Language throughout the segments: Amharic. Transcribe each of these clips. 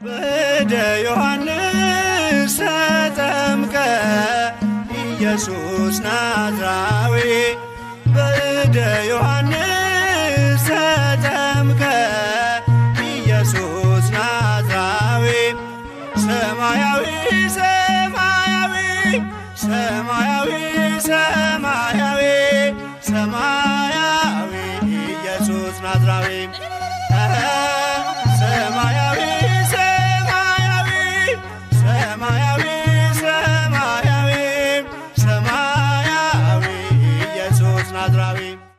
በእደ ዮሐንስ ተጠምቀ ኢየሱስ ናዝራዊ በእደ ዮሐንስ ተጠምቀ ኢየሱስ ናዝራዊ ሰማያዊ ሰማያዊ ሰማያዊ ሰማያዊ ሰማያዊ ኢየሱስ ናዝራዊ ሰማያዊ ሰማያዊ ሰማያዊ ሰማያዊ ሰማያዊ ኢየሱስ ናዝራዊ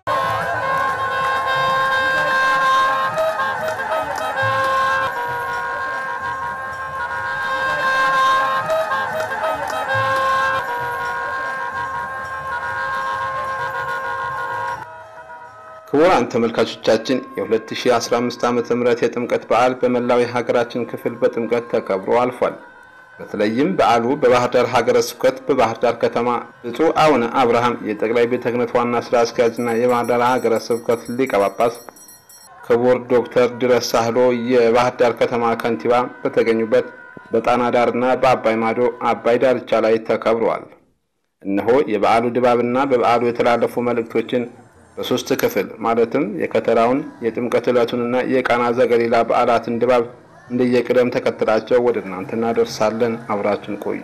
ክቡራን ተመልካቾቻችን የ2015 ዓ ም የጥምቀት በዓል በመላው የሀገራችን ክፍል በጥምቀት ተከብሮ አልፏል። በተለይም በዓሉ በባህር ዳር ሀገረ ስብከት በባህር ዳር ከተማ ብፁዕ አቡነ አብርሃም የጠቅላይ ቤተ ክህነት ዋና ስራ አስኪያጅና የባህር ዳር ሀገረ ስብከት ሊቀ ጳጳስ ክቡር ዶክተር ድረስ ሳህሎ የባህር ዳር ከተማ ከንቲባ በተገኙበት በጣና ዳርና በአባይ ማዶ አባይ ዳርቻ ላይ ተከብረዋል። እነሆ የበዓሉ ድባብና በበዓሉ የተላለፉ መልእክቶችን በሶስት ክፍል ማለትም የከተራውን የጥምቀት ዕለቱንና የቃና ዘገሊላ በዓላትን ድባብ እንደየቅደም ተከተላቸው ወደ እናንተ እናደርሳለን። አብራችን ቆዩ።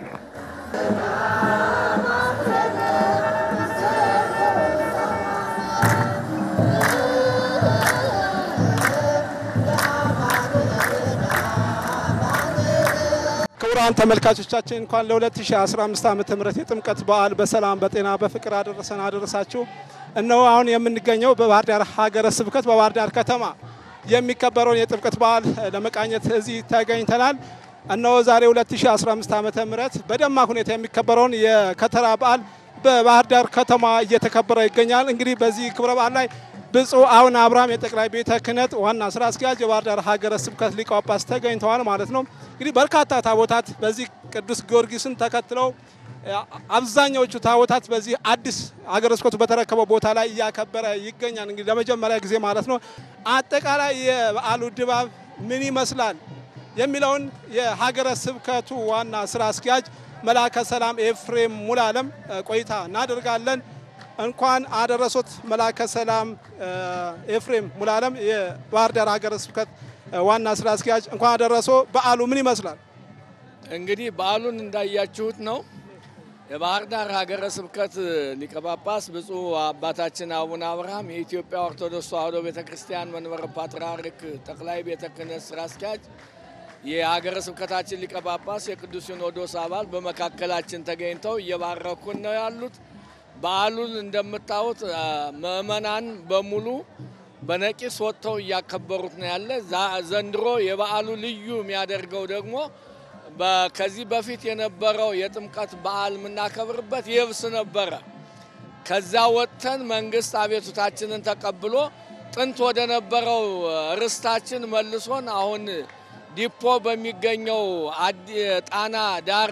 ክቡራን ተመልካቾቻችን እንኳን ለ2015 ዓመተ ምህረት የጥምቀት በዓል በሰላም በጤና በፍቅር አደረሰን አደረሳችሁ። እነሆ አሁን የምንገኘው በባህር ዳር ሀገረ ስብከት በባህር ዳር ከተማ የሚከበረውን የጥምቀት በዓል ለመቃኘት እዚህ ተገኝተናል። እነሆ ዛሬ 2015 ዓመተ ምህረት በደማቅ ሁኔታ የሚከበረውን የከተራ በዓል በባህር ዳር ከተማ እየተከበረ ይገኛል። እንግዲህ በዚህ ክብረ በዓል ላይ ብፁዕ አቡነ አብርሃም የጠቅላይ ቤተ ክህነት ዋና ስራ አስኪያጅ የባህር ዳር ሀገረ ስብከት ሊቀ ጳጳስ ተገኝተዋል ማለት ነው። እንግዲህ በርካታ ታቦታት በዚህ ቅዱስ ጊዮርጊስን ተከትለው አብዛኛዎቹ ታቦታት በዚህ አዲስ ሀገረ ስብከቱ በተረከበው ቦታ ላይ እያከበረ ይገኛል። እንግዲህ ለመጀመሪያ ጊዜ ማለት ነው። አጠቃላይ የበዓሉ ድባብ ምን ይመስላል የሚለውን የሀገረ ስብከቱ ዋና ስራ አስኪያጅ መላከ ሰላም ኤፍሬም ሙላለም ቆይታ እናደርጋለን። እንኳን አደረሶት መላከ ሰላም ኤፍሬም ሙላለም የባህር ዳር ሀገረ ስብከት ዋና ስራ አስኪያጅ እንኳን አደረሶ። በዓሉ ምን ይመስላል? እንግዲህ በዓሉን እንዳያችሁት ነው። የባህር ዳር ሀገረ ስብከት ሊቀ ጳጳስ ብፁዕ አባታችን አቡነ አብርሃም የኢትዮጵያ ኦርቶዶክስ ተዋሕዶ ቤተ ክርስቲያን መንበረ ፓትርያርክ ጠቅላይ ቤተ ክህነት ስራ አስኪያጅ የሀገረ ስብከታችን ሊቀ ጳጳስ የቅዱስ ሲኖዶስ አባል በመካከላችን ተገኝተው እየባረኩን ነው ያሉት። በዓሉን እንደምታዩት ምእመናን በሙሉ በነቂስ ወጥተው እያከበሩት ነው ያለ። ዘንድሮ የበዓሉ ልዩ የሚያደርገው ደግሞ ከዚህ በፊት የነበረው የጥምቀት በዓል የምናከብርበት የብስ ነበረ። ከዛ ወጥተን መንግስት አቤቱታችንን ተቀብሎ ጥንት ወደ ነበረው ርስታችን መልሶን አሁን ዲፖ በሚገኘው ጣና ዳር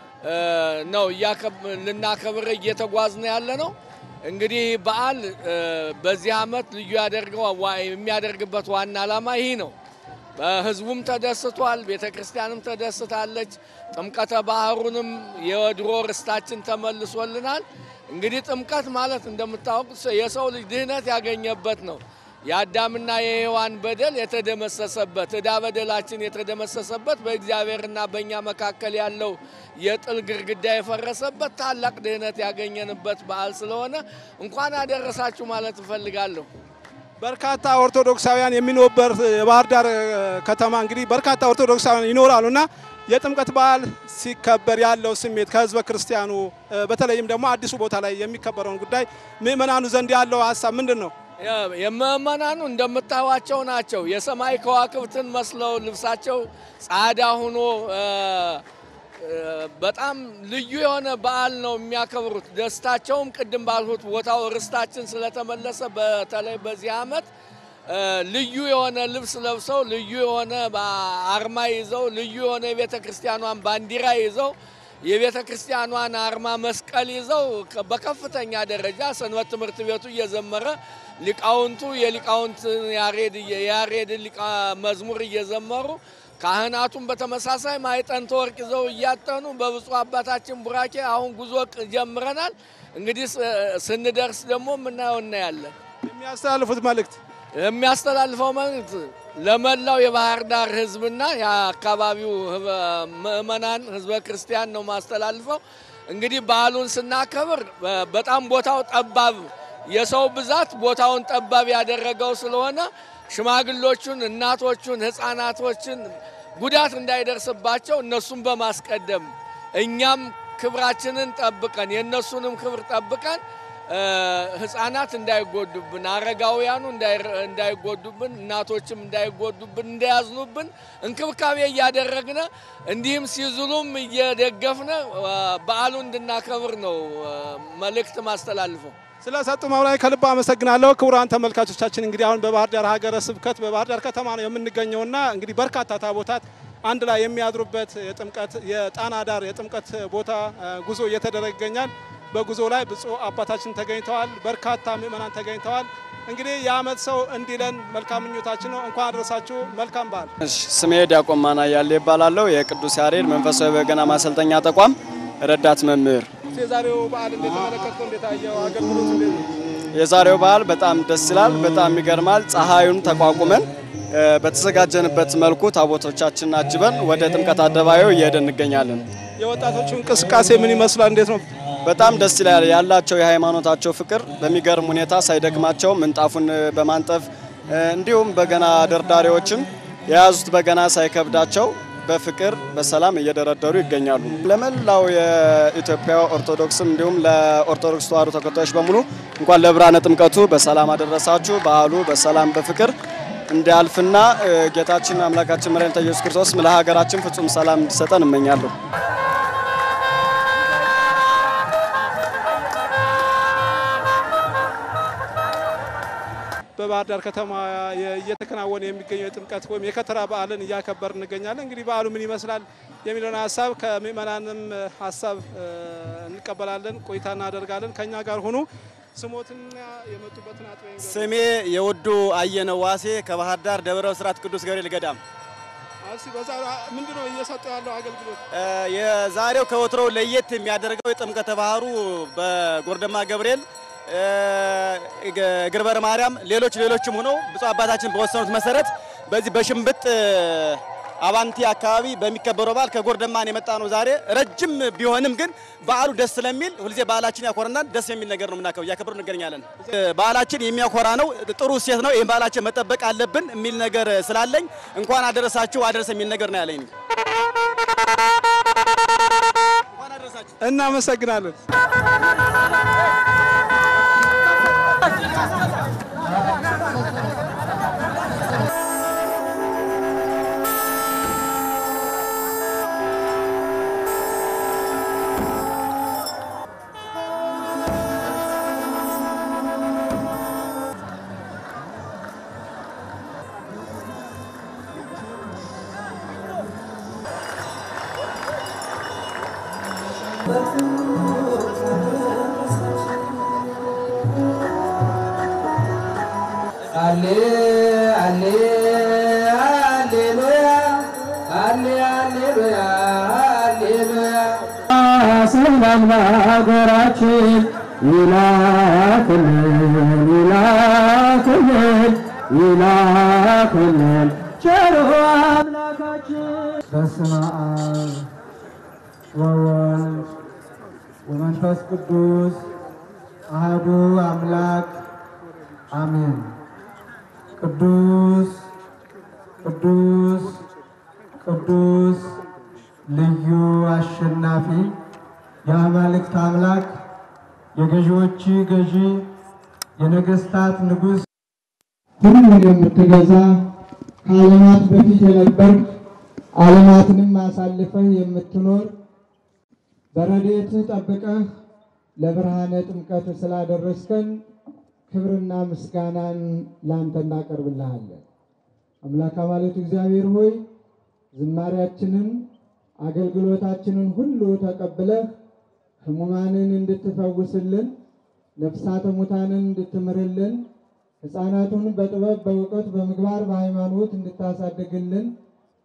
ነው ልናከብር እየተጓዝን ያለ ነው። እንግዲህ በዓል በዚህ ዓመት ልዩ ያደርገው የሚያደርግበት ዋና ዓላማ ይህ ነው። ህዝቡም ተደስቷል፣ ቤተ ክርስቲያንም ተደስታለች። ጥምቀተ ባህሩንም የወድሮ ርስታችን ተመልሶልናል። እንግዲህ ጥምቀት ማለት እንደምታወቁት የሰው ልጅ ድህነት ያገኘበት ነው። የአዳምና የሔዋን በደል የተደመሰሰበት ዕዳ በደላችን የተደመሰሰበት በእግዚአብሔርና በእኛ መካከል ያለው የጥል ግድግዳ የፈረሰበት ታላቅ ድህነት ያገኘንበት በዓል ስለሆነ እንኳን አደረሳችሁ ማለት እፈልጋለሁ። በርካታ ኦርቶዶክሳውያን የሚኖሩበት የባህር ዳር ከተማ እንግዲህ በርካታ ኦርቶዶክሳውያን ይኖራሉ እና የጥምቀት በዓል ሲከበር ያለው ስሜት ከህዝበ ክርስቲያኑ በተለይም ደግሞ አዲሱ ቦታ ላይ የሚከበረውን ጉዳይ ምእመናኑ ዘንድ ያለው ሀሳብ ምንድን ነው? የምእመናኑ እንደምታዩዋቸው ናቸው። የሰማይ ከዋክብትን መስለው ልብሳቸው ጻዳ ሆኖ በጣም ልዩ የሆነ በዓል ነው የሚያከብሩት። ደስታቸውም ቅድም ባልሁት ቦታው ርስታችን ስለተመለሰ በተለይ በዚህ ዓመት ልዩ የሆነ ልብስ ለብሰው ልዩ የሆነ አርማ ይዘው ልዩ የሆነ የቤተ ክርስቲያኗን ባንዲራ ይዘው የቤተ ክርስቲያኗን አርማ መስቀል ይዘው በከፍተኛ ደረጃ ሰንበት ትምህርት ቤቱ እየዘመረ ሊቃውንቱ የሊቃውንት ያሬድ መዝሙር እየዘመሩ ካህናቱም በተመሳሳይ ማዕጠንተ ወርቅ ይዘው እያጠኑ በብፁዕ አባታችን ቡራኬ አሁን ጉዞ ቅ- ጀምረናል። እንግዲህ ስ- ስንደርስ ደግሞ የምናየው እናያለን። የሚያስተላልፉት መልእክት የሚያስተላልፈው መልእክት ለመላው የባህር ዳር ሕዝብና የአካባቢው ህበ- ምዕመናን ህዝበ ክርስቲያን ነው ማስተላልፈው። እንግዲህ በዓሉን ስናከብር በ- በጣም ቦታው ጠባብ የሰው ብዛት ቦታውን ጠባብ ያደረገው ስለሆነ ሽማግሎቹን፣ እናቶቹን፣ ህፃናቶችን ጉዳት እንዳይደርስባቸው እነሱን በማስቀደም እኛም ክብራችንን ጠብቀን የእነሱንም ክብር ጠብቀን እ፣ ህፃናት እንዳይጎዱብን፣ አረጋውያኑ እንዳይረ- እንዳይጎዱብን፣ እናቶችም እንዳይጎዱብን፣ እንዳያዝኑብን እንክብካቤ እያደረግነ እንዲህም ሲዝሉም እየደገፍነ እ፣ በዓሉ እንድናከብር ነው እ፣ መልእክት ማስተላልፈው። ስለሰጡ ማብራሪያ ከልብ አመሰግናለሁ። ክቡራን ተመልካቾቻችን እንግዲህ አሁን በባህር ዳር ሀገረ ስብከት በባህር ዳር ከተማ ነው የምንገኘውና እንግዲህ በርካታ ታቦታት አንድ ላይ የሚያድሩበት የጥምቀት የጣና ዳር የጥምቀት ቦታ እ፣ ጉዞ እየተደረገ ይገኛል። በጉዞ ላይ ብፁዕ አባታችን ተገኝተዋል። በርካታ ምዕመናን ተገኝተዋል። እንግዲህ የዓመት ሰው እንዲለን መልካም ምኞታችን ነው። እንኳን አደረሳችሁ። መልካም በዓል። እሺ፣ ስሜ ዲያቆን ማና ያለ ይባላለሁ። የቅዱስ ያሬድ መንፈሳዊ በገና ማሰልጠኛ ተቋም ረዳት መምህር። የዛሬው በዓል እንዴት ተመለከትከው? እንዴት አየው? አገልግሎቱ እንዴት ነው? የዛሬው በዓል በጣም ደስ ይላል፣ በጣም ይገርማል። ፀሐዩን ተቋቁመን እ፣ በተዘጋጀንበት መልኩ ታቦቶቻችንን አጅበን ወደ ጥምቀት አደባባዩ እየሄድን እንገኛለን። የወጣቶቹ እንቅስቃሴ ምን ይመስላል? እንዴት ነው? በጣም ደስ ይላል። ያላቸው የሃይማኖታቸው ፍቅር በሚገርም ሁኔታ ሳይደክማቸው ምንጣፉን እ፣ በማንጠፍ እ፣ እንዲሁም በገና ደርዳሪዎችም የያዙት በገና ሳይከብዳቸው በፍቅር በሰላም እየደረደሩ ይገኛሉ። ለመላው የኢትዮጵያ ኦርቶዶክስም እንዲሁም ለኦርቶዶክስ ተዋሕዶ ተከታዮች በሙሉ እንኳን ለብርሃነ ጥምቀቱ በሰላም አደረሳችሁ። በዓሉ በሰላም በፍቅር እንዲያልፍና እ፣ ጌታችን አምላካችን መድኃኒታችን ኢየሱስ ክርስቶስ ለሀገራችን ፍጹም ሰላም እንዲሰጠን እመኛለሁ። በባህር ዳር ከተማ የ- እየተከናወነ የሚገኘው የጥምቀት ወይም የከተራ በዓልን እያከበር እንገኛለን። እንግዲህ በዓሉ ምን ይመስላል የሚለውን ሀሳብ ከምዕመናንም ሀሳብ እ፣ እንቀበላለን፣ ቆይታ እናደርጋለን። ከኛ ጋር ሁኑ። ስሞትና የመጡበትን አጥቢያ ይንገሩን። ስሜ የውዱ አየነው ዋሴ ከባህር ዳር ደብረ ብስራት ቅዱስ ገብርኤል ገዳም። እስኪ በዛሬው ምንድን ነው እየሰጡ ያለው አገልግሎት? እ፣ የዛሬው ከወትሮው ለየት የሚያደርገው የጥምቀተ ባህሩ በጎርደማ ገብርኤል እ፣ ገ- ግርበረ ማርያም፣ ሌሎች ሌሎችም ሆነው ብፁዕ አባታችን በወሰኑት መሰረት በዚህ በሽምብጥ እ፣ አባንቲ አካባቢ በሚከበረው በዓል ከጎርደማን የመጣ ነው። ዛሬ ረጅም ቢሆንም ግን በዓሉ ደስ ስለሚል ሁልጊዜ ባህላችን ያኮረናል። ደስ የሚል ነገር ነው የምናከብረው፣ እያከብሩ እንገኛለን። እ፣ ባህላችን የሚያኮራ ነው፣ ጥሩ እሴት ነው። ይህን ባህላችን መጠበቅ አለብን የሚል ነገር ስላለኝ እንኳን አደረሳችሁ አደረሰ የሚል ነገር ነው ያለኝ። እንኳን አደረሳችሁ። እናመሰግናለን። አሌ አሌ አሌሉያ አሌ አሌሉያ አሌሉያ ሰላም ለሀገራችን ይላክልን ይላክልን ይላክልን ቸሩ አምላካችን በስመ አብ ወወልድ ወመንፈስ ቅዱስ አህዱ አምላክ አሜን። ቅዱስ ቅዱስ ቅዱስ ልዩ አሸናፊ የአማልክት አምላክ የገዢዎች ገዢ የነገስታት ንጉሥ ሁሉን የምትገዛ ከዓለማት በፊት የነበርክ ዓለማትንም አሳልፈህ የምትኖር በረድኤትህ ጠብቀህ ለብርሃነ ጥምቀት ስላደረስከን ክብርና ምስጋናን ላንተ እናቀርብልሃለን። አምላክ አማልክት እግዚአብሔር ሆይ ዝማሪያችንን አገልግሎታችንን ሁሉ ተቀብለህ ሕሙማንን እንድትፈውስልን፣ ነፍሳተ ሙታንን እንድትምርልን፣ ሕፃናቱን በጥበብ በእውቀት በምግባር በሃይማኖት እንድታሳድግልን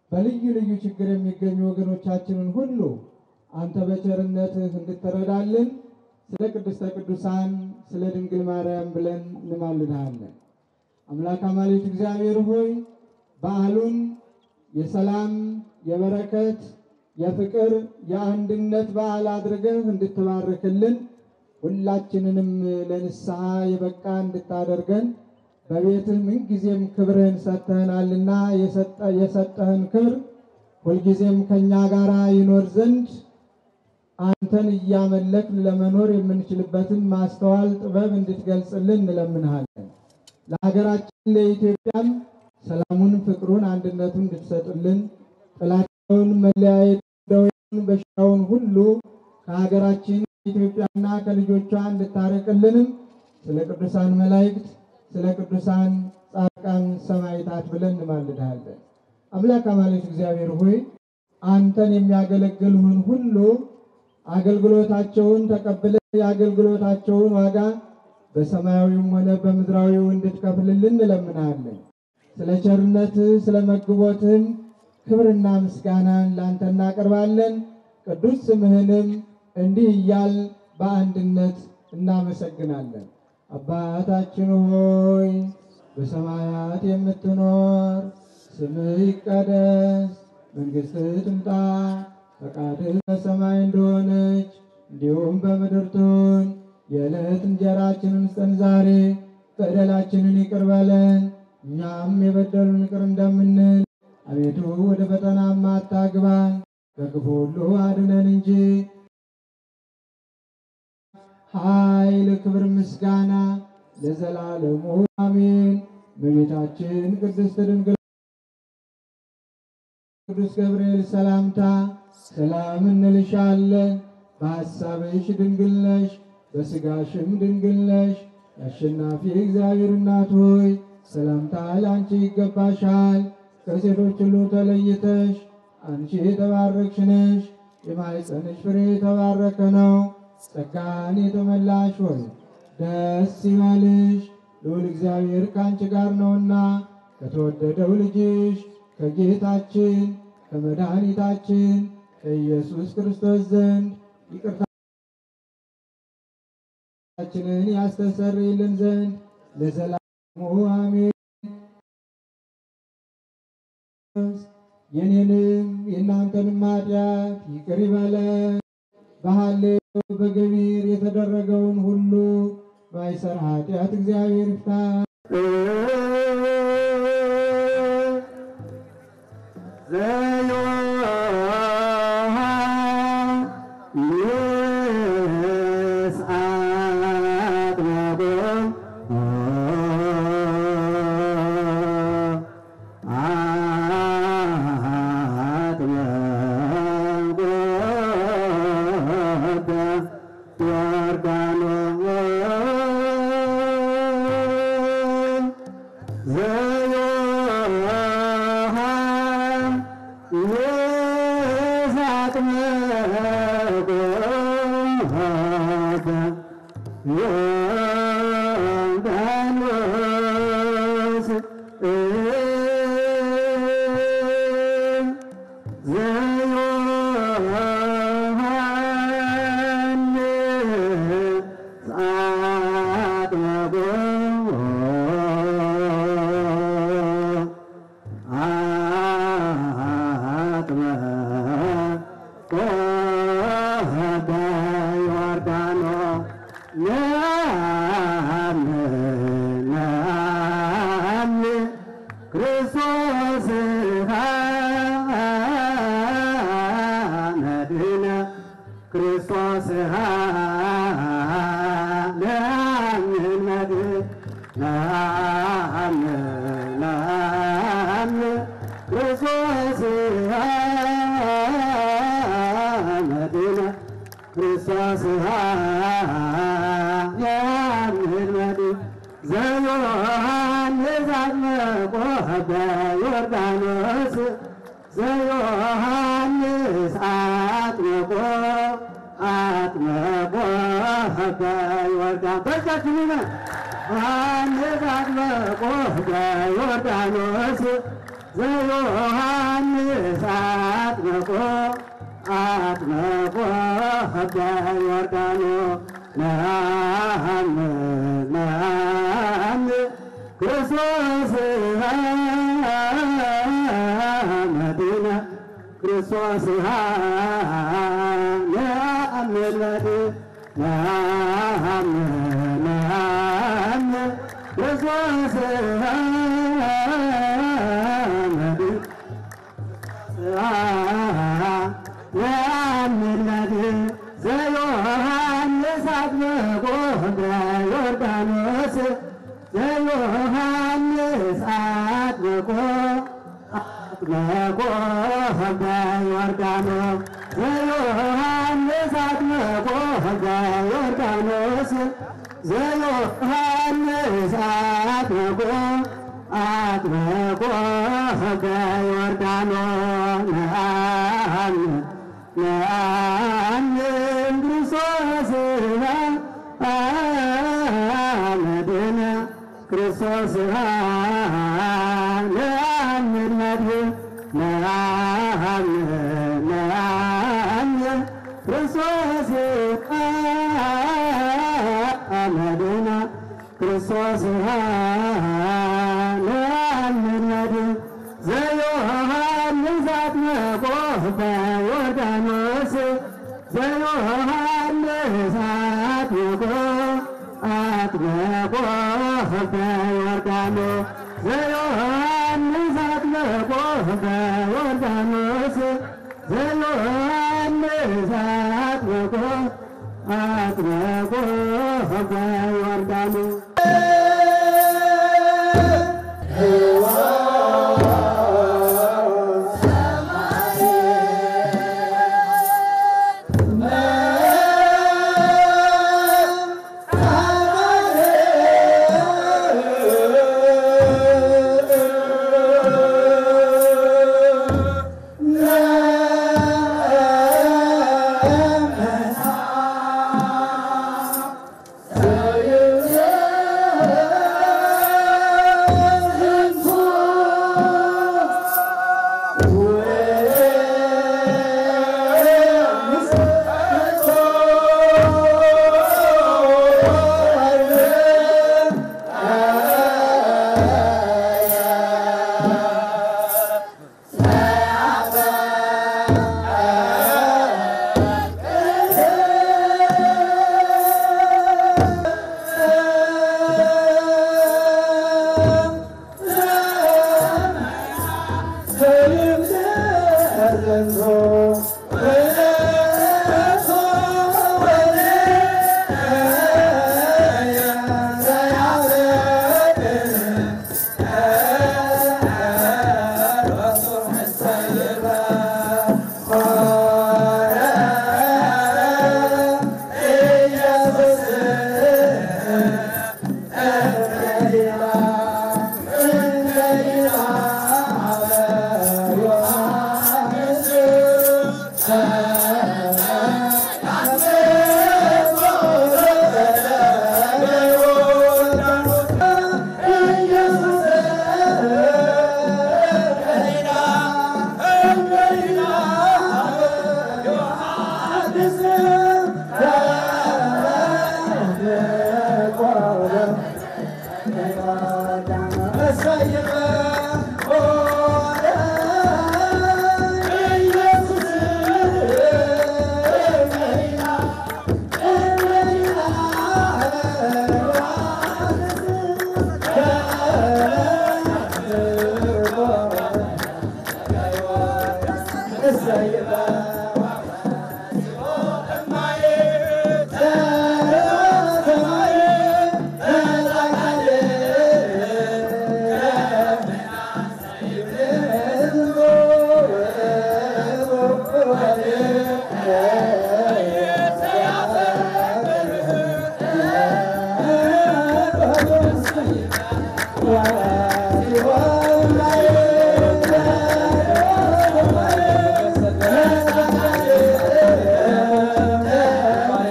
በልዩ ልዩ ችግር የሚገኙ ወገኖቻችንን ሁሉ አንተ በቸርነትህ እንድትረዳልን ስለ ቅድስተ ቅዱሳን ስለ ድንግል ማርያም ብለን እንማልድሃለን። አምላክ አማልክት እግዚአብሔር ሆይ በዓሉን የሰላም የበረከት የፍቅር የአንድነት በዓል አድርገህ እንድትባርክልን ሁላችንንም ለንስሐ የበቃ እንድታደርገን በቤትህ ምንጊዜም ክብርህን ሰጥተህናልና የሰጠህን ክብር ሁልጊዜም ከእኛ ጋር ይኖር ዘንድ አንተን እያመለክን ለመኖር የምንችልበትን ማስተዋል ጥበብ እንድትገልጽልን እንለምንሃለን። ለሀገራችን ለኢትዮጵያም ሰላሙን፣ ፍቅሩን፣ አንድነቱን እንድትሰጥልን ጥላቻውን፣ መለያየት፣ ደዌውን፣ በሽታውን ሁሉ ከሀገራችን ኢትዮጵያና ከልጆቿ እንድታረቅልንም ስለ ቅዱሳን መላእክት ስለ ቅዱሳን ጻድቃን ሰማዕታት ብለን እንማልድሃለን። አምላክ አማልክት እግዚአብሔር ሆይ አንተን የሚያገለግሉህን ሁሉ አገልግሎታቸውን ተቀብለ የአገልግሎታቸውን ዋጋ በሰማያዊም ሆነ በምድራዊው እንድትከፍልልን እንለምናለን። ስለ ቸርነትህ ስለ መግቦትህም ክብርና ምስጋናን ላንተ እናቀርባለን። ቅዱስ ስምህንም እንዲህ እያል በአንድነት እናመሰግናለን። አባታችን ሆይ በሰማያት የምትኖር ስምህ ይቀደስ፣ መንግሥትህ ትምጣ፣ ፈቃድህ በሰማይ እንደሆነች እንዲሁም በምድር ትሁን። የዕለት እንጀራችንን ስጠን ዛሬ፣ በደላችንን ይቅር በለን እኛም የበደሉን ይቅር እንደምንል፣ አቤቱ ወደ ፈተናም አታግባን ከክፉ ሁሉ አድነን እንጂ ኃይል፣ ክብር፣ ምስጋና ለዘላለሙ አሜን። በቤታችን ቅድስት ድንግል ቅዱስ ገብርኤል ሰላምታ ሰላም እንልሻለን። በሐሳብሽ ድንግል ነሽ፣ በሥጋሽም ድንግል ነሽ። የአሸናፊ እግዚአብሔር እናት ሆይ ሰላምታ ለአንቺ ይገባሻል። ከሴቶች ሁሉ ተለይተሽ አንቺ የተባረክሽ ነሽ። የማኅፀንሽ ፍሬ የተባረከ ነው። ጸጋን የተመላሽ ሆይ ደስ ይበልሽ፣ ልዑል እግዚአብሔር ከአንቺ ጋር ነውና ከተወደደው ልጅሽ ከጌታችን ከመድኃኒታችን ከኢየሱስ ክርስቶስ ዘንድ ይቅርታችንን ያስተሰርይልን ዘንድ ለዘላለሙ አሜን። የኔንም የእናንተንም ኃጢአት ይቅር ይበለን። በሐሌው በገቢር የተደረገውን ሁሉ ማይሰር ኃጢአት እግዚአብሔር ይፍታ። ዘዮሐንስ አጥምቆ አጥምቆ በዮርዳኖስ ነአምን ነአምን ክርስቶስ መዲና ክርስቶስ ነአምን መዲና ነአምን ነአምን ክርስቶስ መዲና ያምለድ ዘዮሐንስ አጥምቆ በዮርዳኖስ ዘዮሐንስ አጥምቆ አጥምቆ በዮርዳኖስ ዘዮሐንስ አጥምቆ በዮርዳኖስ ዘዮሐንስ አጥምቆ አጥምቆ በዮርዳኖስ ነአምን ነአምን ክርስቶስ መድህነ ክርስቶስ ነአምን መድህን ነአምን ነአምን ክርስቶስ መድህነ ክርስቶስ ነአምን መድህን ዘዮሐንስ አጥምቆ በዮርዳኖስ ዘዮሐንስ አጥምቆ አጥምቆ በዮርዳኖስ ዘዮሐንስ አጥምቆ በዮርዳኖስ ዘዮሐንስ አጥምቆ አጥምቆ በዮርዳኖስ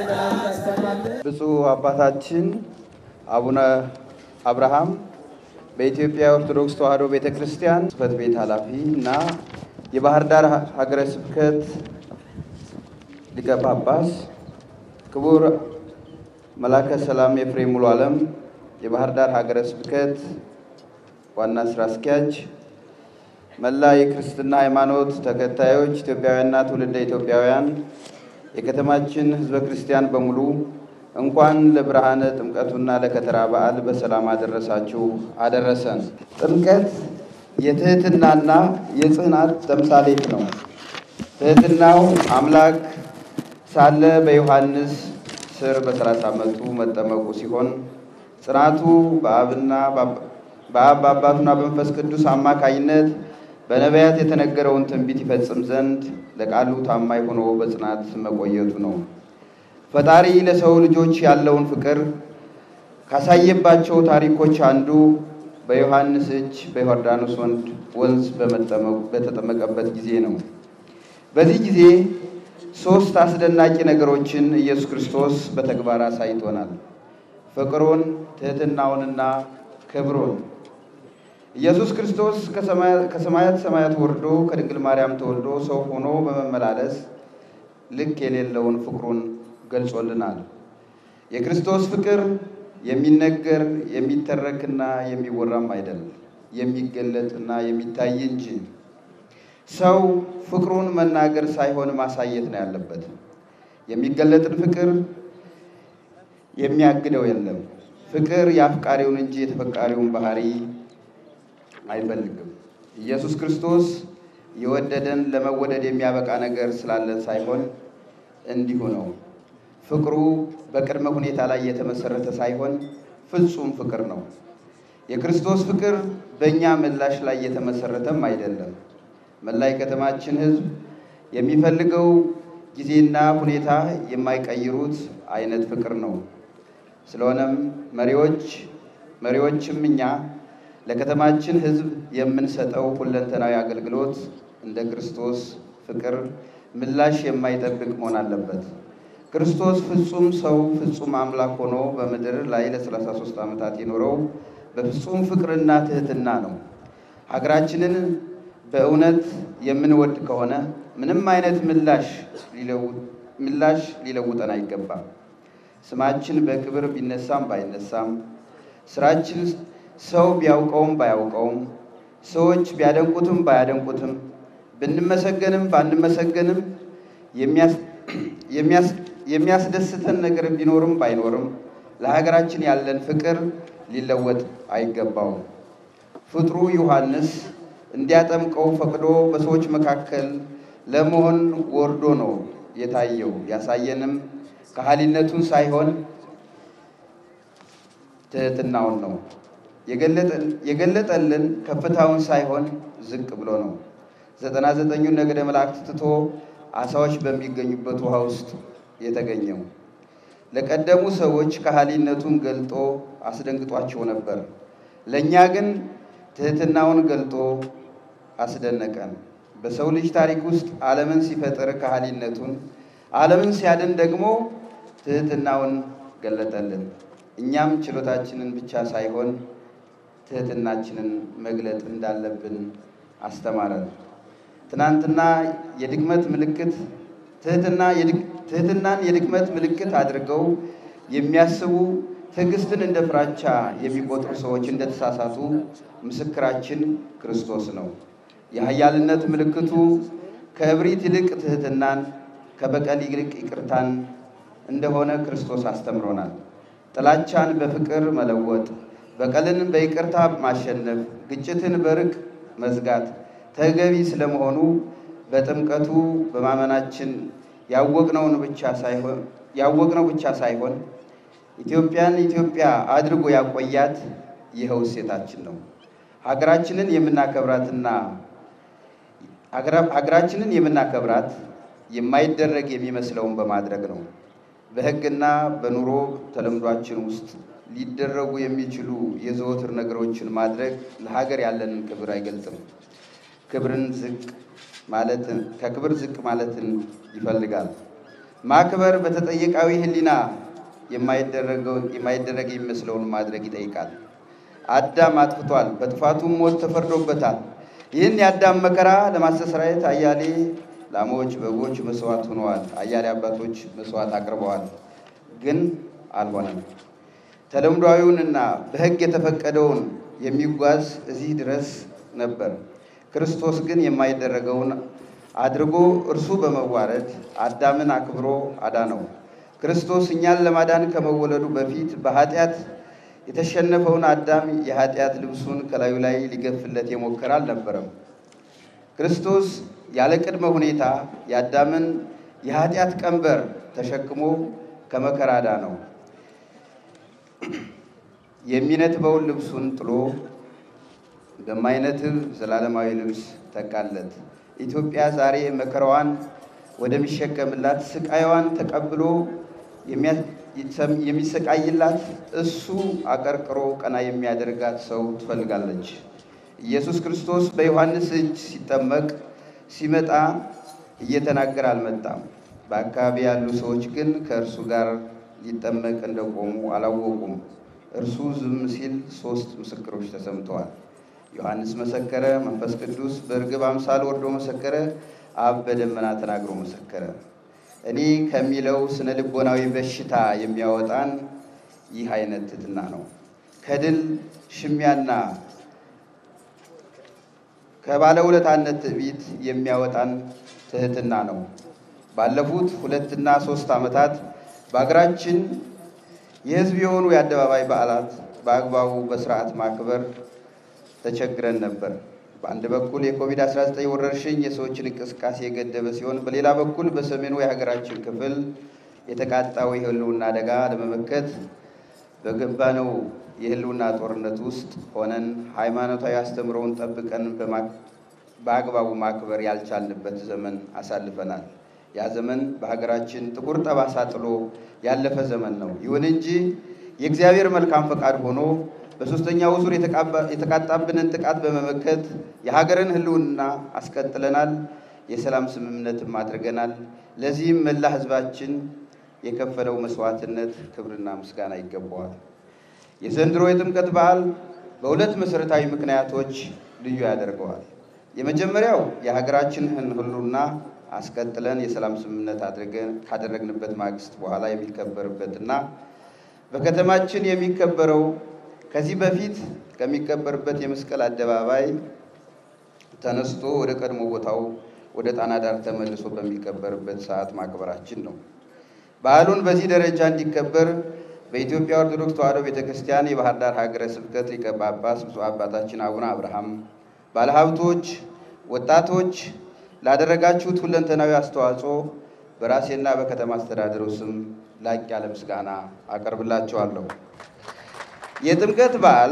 ብፁዕ አባታችን አቡነ አብርሃም በኢትዮጵያ ኦርቶዶክስ ተዋሕዶ ቤተ ክርስቲያን ጽሕፈት ቤት ኃላፊ እና የባህር ዳር ሀገረ ስብከት ሊቀ ጳጳስ፣ ክቡር መላከ ሰላም ኤፍሬም ሙሉ ዓለም የባህር ዳር ሀገረ ስብከት ዋና ስራ አስኪያጅ፣ መላ የክርስትና ሃይማኖት ተከታዮች ኢትዮጵያውያንና ትውልደ ኢትዮጵያውያን፣ የከተማችን ሕዝበ ክርስቲያን በሙሉ እንኳን ለብርሃነ ጥምቀቱና ለከተራ በዓል በሰላም አደረሳችሁ አደረሰን። ጥምቀት የትህትናና የጽናት ተምሳሌት ነው። ትህትናው አምላክ ሳለ በዮሐንስ ስር በሰላሳ ዓመቱ መጠመቁ ሲሆን ጽናቱ በአብና በአብ በአባቱና በመንፈስ ቅዱስ አማካይነት በነቢያት የተነገረውን ትንቢት ይፈጽም ዘንድ ለቃሉ ታማኝ ሆኖ በጽናት መቆየቱ ነው። ፈጣሪ ለሰው ልጆች ያለውን ፍቅር ካሳየባቸው ታሪኮች አንዱ በዮሐንስ እጅ በዮርዳኖስ ወንዝ በተጠመቀበት ጊዜ ነው። በዚህ ጊዜ ሦስት አስደናቂ ነገሮችን ኢየሱስ ክርስቶስ በተግባር አሳይቶናል። ፍቅሩን፣ ትህትናውንና ክብሩን። ኢየሱስ ክርስቶስ ከሰማያት ሰማያት ወርዶ ከድንግል ማርያም ተወልዶ ሰው ሆኖ በመመላለስ ልክ የሌለውን ፍቅሩን ገልጾልናል። የክርስቶስ ፍቅር የሚነገር የሚተረክና የሚወራም አይደለም፣ የሚገለጥና የሚታይ እንጂ። ሰው ፍቅሩን መናገር ሳይሆን ማሳየት ነው ያለበት። የሚገለጥን ፍቅር የሚያግደው የለም። ፍቅር የአፍቃሪውን እንጂ የተፈቃሪውን ባህሪ አይፈልግም። ኢየሱስ ክርስቶስ የወደደን ለመወደድ የሚያበቃ ነገር ስላለን ሳይሆን እንዲሁ ነው። ፍቅሩ በቅድመ ሁኔታ ላይ የተመሰረተ ሳይሆን ፍጹም ፍቅር ነው። የክርስቶስ ፍቅር በእኛ ምላሽ ላይ የተመሰረተም አይደለም። መላ የከተማችን ሕዝብ የሚፈልገው ጊዜና ሁኔታ የማይቀይሩት አይነት ፍቅር ነው። ስለሆነም መሪዎች መሪዎችም እኛ ለከተማችን ሕዝብ የምንሰጠው ሁለንተናዊ አገልግሎት እንደ ክርስቶስ ፍቅር ምላሽ የማይጠብቅ መሆን አለበት። ክርስቶስ ፍጹም ሰው ፍጹም አምላክ ሆኖ በምድር ላይ ለ33 ዓመታት የኖረው በፍጹም ፍቅርና ትህትና ነው። ሀገራችንን በእውነት የምንወድ ከሆነ ምንም አይነት ምላሽ ምላሽ ሊለውጠን አይገባም። ስማችን በክብር ቢነሳም ባይነሳም፣ ስራችን ሰው ቢያውቀውም ባያውቀውም፣ ሰዎች ቢያደንቁትም ባያደንቁትም፣ ብንመሰገንም ባንመሰገንም የሚያስደስተን ነገር ቢኖርም ባይኖርም ለሀገራችን ያለን ፍቅር ሊለወጥ አይገባውም። ፍጥሩ ዮሐንስ እንዲያጠምቀው ፈቅዶ በሰዎች መካከል ለመሆን ወርዶ ነው የታየው። ያሳየንም ከሃሊነቱን ሳይሆን ትህትናውን ነው። የገለጠልን ከፍታውን ሳይሆን ዝቅ ብሎ ነው። ዘጠና ዘጠኙን ነገደ መላእክት ትቶ አሳዎች በሚገኙበት ውሃ ውስጥ የተገኘው ለቀደሙ ሰዎች ከሃሊነቱን ገልጦ አስደንግጧቸው ነበር። ለእኛ ግን ትህትናውን ገልጦ አስደነቀን። በሰው ልጅ ታሪክ ውስጥ ዓለምን ሲፈጥር ከሃሊነቱን፣ ዓለምን ሲያድን ደግሞ ትህትናውን ገለጠልን። እኛም ችሎታችንን ብቻ ሳይሆን ትህትናችንን መግለጥ እንዳለብን አስተማረን። ትናንትና የድክመት ምልክት ትህትና ትህትናን የድክመት ምልክት አድርገው የሚያስቡ ትዕግስትን እንደ ፍራቻ የሚቆጥሩ ሰዎች እንደተሳሳቱ ምስክራችን ክርስቶስ ነው። የኃያልነት ምልክቱ ከእብሪት ይልቅ ትህትናን፣ ከበቀል ይልቅ ይቅርታን እንደሆነ ክርስቶስ አስተምሮናል። ጥላቻን በፍቅር መለወጥ፣ በቀልን በይቅርታ ማሸነፍ፣ ግጭትን በርቅ መዝጋት ተገቢ ስለመሆኑ በጥምቀቱ በማመናችን ያወቅነውን ብቻ ሳይሆን ያወቅነው ብቻ ሳይሆን ኢትዮጵያን ኢትዮጵያ አድርጎ ያቆያት ይኸው እሴታችን ነው። ሀገራችንን የምናከብራትና ሀገራችንን የምናከብራት የማይደረግ የሚመስለውን በማድረግ ነው። በሕግና በኑሮ ተለምዷችን ውስጥ ሊደረጉ የሚችሉ የዘወትር ነገሮችን ማድረግ ለሀገር ያለንን ክብር አይገልጽም። ክብርን ዝቅ ማለትን ከክብር ዝቅ ማለትን ይፈልጋል። ማክበር በተጠየቃዊ ሕሊና የማይደረግ የሚመስለውን ማድረግ ይጠይቃል። አዳም አጥፍቷል፣ በጥፋቱም ሞት ተፈርዶበታል። ይህን የአዳም መከራ ለማስተስረየት አያሌ ላሞች፣ በጎች መስዋዕት ሆነዋል። አያሌ አባቶች መስዋዕት አቅርበዋል፣ ግን አልሆነም። ተለምዷዊውንና በሕግ የተፈቀደውን የሚጓዝ እዚህ ድረስ ነበር። ክርስቶስ ግን የማይደረገውን አድርጎ እርሱ በመዋረድ አዳምን አክብሮ አዳነው። ክርስቶስ እኛን ለማዳን ከመወለዱ በፊት በኃጢአት የተሸነፈውን አዳም የኃጢአት ልብሱን ከላዩ ላይ ሊገፍለት የሞከረ አልነበረም። ክርስቶስ ያለ ቅድመ ሁኔታ የአዳምን የኃጢአት ቀንበር ተሸክሞ ከመከራ አዳነው። የሚነትበውን ልብሱን ጥሎ በማይነትብ ዘላለማዊ ልብስ ተካለት። ኢትዮጵያ ዛሬ መከራዋን ወደሚሸከምላት ስቃይዋን ተቀብሎ የሚሰቃይላት እሱ አቀርቅሮ ቀና የሚያደርጋት ሰው ትፈልጋለች። ኢየሱስ ክርስቶስ በዮሐንስ እጅ ሲጠመቅ ሲመጣ እየተናገረ አልመጣም። በአካባቢ ያሉ ሰዎች ግን ከእርሱ ጋር ሊጠመቅ እንደቆሙ አላወቁም። እርሱ ዝም ሲል ሦስት ምስክሮች ተሰምተዋል። ዮሐንስ መሰከረ፣ መንፈስ ቅዱስ በእርግብ አምሳል ወርዶ መሰከረ፣ አብ በደመና ተናግሮ መሰከረ። እኔ ከሚለው ስነ ልቦናዊ በሽታ የሚያወጣን ይህ አይነት ትሕትና ነው። ከድል ሽሚያና ከባለውለታነት ትዕቢት የሚያወጣን ትሕትና ነው። ባለፉት ሁለትና ሶስት ዓመታት በሀገራችን የሕዝብ የሆኑ የአደባባይ በዓላት በአግባቡ በስርዓት ማክበር ተቸግረን ነበር። በአንድ በኩል የኮቪድ-19 ወረርሽኝ የሰዎችን እንቅስቃሴ የገደበ ሲሆን፣ በሌላ በኩል በሰሜኑ የሀገራችን ክፍል የተቃጣው የህልውና አደጋ ለመመከት በገባነው የህልውና ጦርነት ውስጥ ሆነን ሃይማኖታዊ አስተምሮውን ጠብቀን በአግባቡ ማክበር ያልቻልንበት ዘመን አሳልፈናል። ያ ዘመን በሀገራችን ጥቁር ጠባሳ ጥሎ ያለፈ ዘመን ነው። ይሁን እንጂ የእግዚአብሔር መልካም ፈቃድ ሆኖ በሦስተኛው ዙር የተቃጣብንን ጥቃት በመመከት የሀገርን ህልውና አስቀጥለናል። የሰላም ስምምነትም አድርገናል። ለዚህም መላ ህዝባችን የከፈለው መስዋዕትነት ክብርና ምስጋና ይገባዋል። የዘንድሮ የጥምቀት በዓል በሁለት መሠረታዊ ምክንያቶች ልዩ ያደርገዋል። የመጀመሪያው የሀገራችንን ህልውና አስቀጥለን የሰላም ስምምነት አድርገን ካደረግንበት ማግስት በኋላ የሚከበርበትና በከተማችን የሚከበረው ከዚህ በፊት ከሚከበርበት የመስቀል አደባባይ ተነስቶ ወደ ቀድሞ ቦታው ወደ ጣና ዳር ተመልሶ በሚከበርበት ሰዓት ማክበራችን ነው። በዓሉን በዚህ ደረጃ እንዲከበር በኢትዮጵያ ኦርቶዶክስ ተዋሕዶ ቤተ ክርስቲያን የባህር ዳር ሀገረ ስብከት ሊቀ ጳጳስ ብፁዕ አባታችን አቡነ አብርሃም፣ ባለሀብቶች፣ ወጣቶች ላደረጋችሁት ሁለንተናዊ አስተዋጽኦ በራሴና በከተማ አስተዳደሩ ስም ላቅ ያለ ምስጋና አቀርብላቸዋለሁ። የጥምቀት በዓል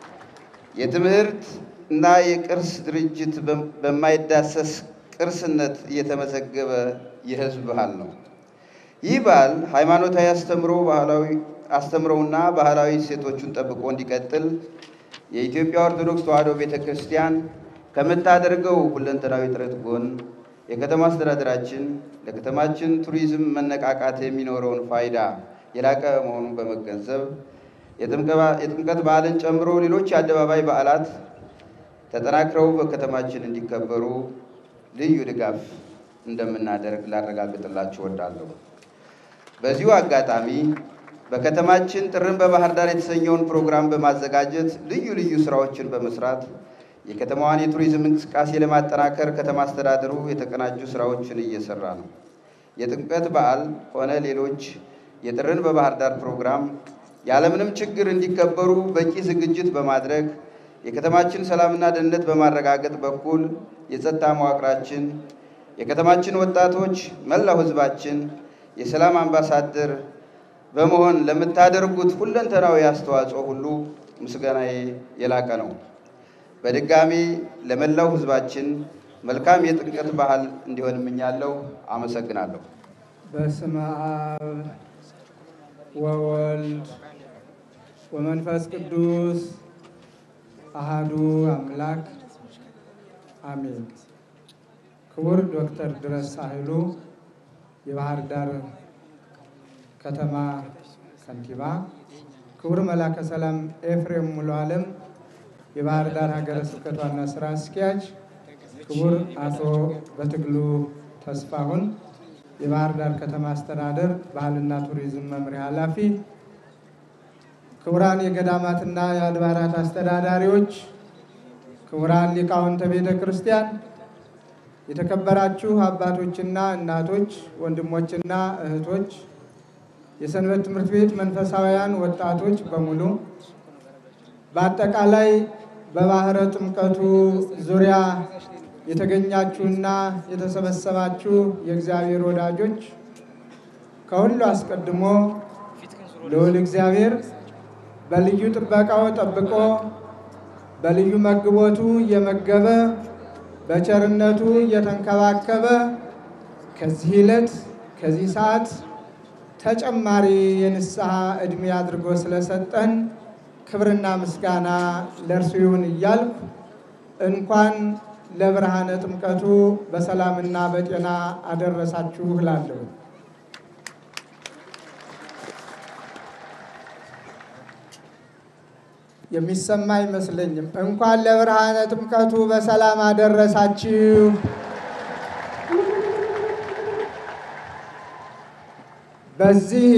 የትምህርት እና የቅርስ ድርጅት በማይዳሰስ ቅርስነት እየተመዘገበ የሕዝብ ባህል ነው። ይህ በዓል ሃይማኖታዊ አስተምሮ ባህላዊ አስተምሮውና ባህላዊ እሴቶቹን ጠብቆ እንዲቀጥል የኢትዮጵያ ኦርቶዶክስ ተዋሕዶ ቤተ ክርስቲያን ከምታደርገው ሁለንተናዊ ጥረት ጎን የከተማ አስተዳደራችን ለከተማችን ቱሪዝም መነቃቃት የሚኖረውን ፋይዳ የላቀ መሆኑን በመገንዘብ የጥምቀት በዓልን ጨምሮ ሌሎች የአደባባይ በዓላት ተጠናክረው በከተማችን እንዲከበሩ ልዩ ድጋፍ እንደምናደርግ ላረጋግጥላችሁ እወዳለሁ። በዚሁ አጋጣሚ በከተማችን ጥርን በባህር ዳር የተሰኘውን ፕሮግራም በማዘጋጀት ልዩ ልዩ ስራዎችን በመስራት የከተማዋን የቱሪዝም እንቅስቃሴ ለማጠናከር ከተማ አስተዳደሩ የተቀናጁ ስራዎችን እየሰራ ነው። የጥምቀት በዓል ሆነ ሌሎች የጥርን በባህር ዳር ፕሮግራም ያለምንም ችግር እንዲከበሩ በቂ ዝግጅት በማድረግ የከተማችን ሰላምና ደህንነት በማረጋገጥ በኩል የጸጥታ መዋቅራችን፣ የከተማችን ወጣቶች፣ መላው ሕዝባችን የሰላም አምባሳደር በመሆን ለምታደርጉት ሁለንተናዊ አስተዋጽኦ ሁሉ ምስጋናዬ የላቀ ነው። በድጋሚ ለመላው ሕዝባችን መልካም የጥምቀት በዓል እንዲሆን እመኛለሁ። አመሰግናለሁ። በስመ አብ ወወልድ ወመንፈስ ቅዱስ አሃዱ አምላክ አሜን። ክቡር ዶክተር ድረስ ሳህሉ የባህር ዳር ከተማ ከንቲባ፣ ክቡር መላከ ሰላም ኤፍሬም ሙሉ ዓለም የባህር ዳር ሀገረ ስብከት ዋና ስራ አስኪያጅ፣ ክቡር አቶ በትግሉ ተስፋሁን የባህር ዳር ከተማ አስተዳደር ባህልና ቱሪዝም መምሪያ ኃላፊ፣ ክቡራን የገዳማትና የአድባራት አስተዳዳሪዎች፣ ክቡራን ሊቃውንተ ቤተ ክርስቲያን፣ የተከበራችሁ አባቶችና እናቶች፣ ወንድሞችና እህቶች፣ የሰንበት ትምህርት ቤት መንፈሳውያን ወጣቶች በሙሉ በአጠቃላይ በባህረ ጥምቀቱ ዙሪያ የተገኛችሁና የተሰበሰባችሁ የእግዚአብሔር ወዳጆች ከሁሉ አስቀድሞ ልዑል እግዚአብሔር በልዩ ጥበቃው ጠብቆ በልዩ መግቦቱ እየመገበ በቸርነቱ እየተንከባከበ ከዚህ ዕለት ከዚህ ሰዓት ተጨማሪ የንስሐ ዕድሜ አድርጎ ስለሰጠን ክብርና ምስጋና ለእርሱ ይሁን እያልኩ እንኳን ለብርሃነ ጥምቀቱ በሰላምና በጤና አደረሳችሁ እላለሁ። የሚሰማ አይመስለኝም። እንኳን ለብርሃነ ጥምቀቱ በሰላም አደረሳችሁ። በዚህ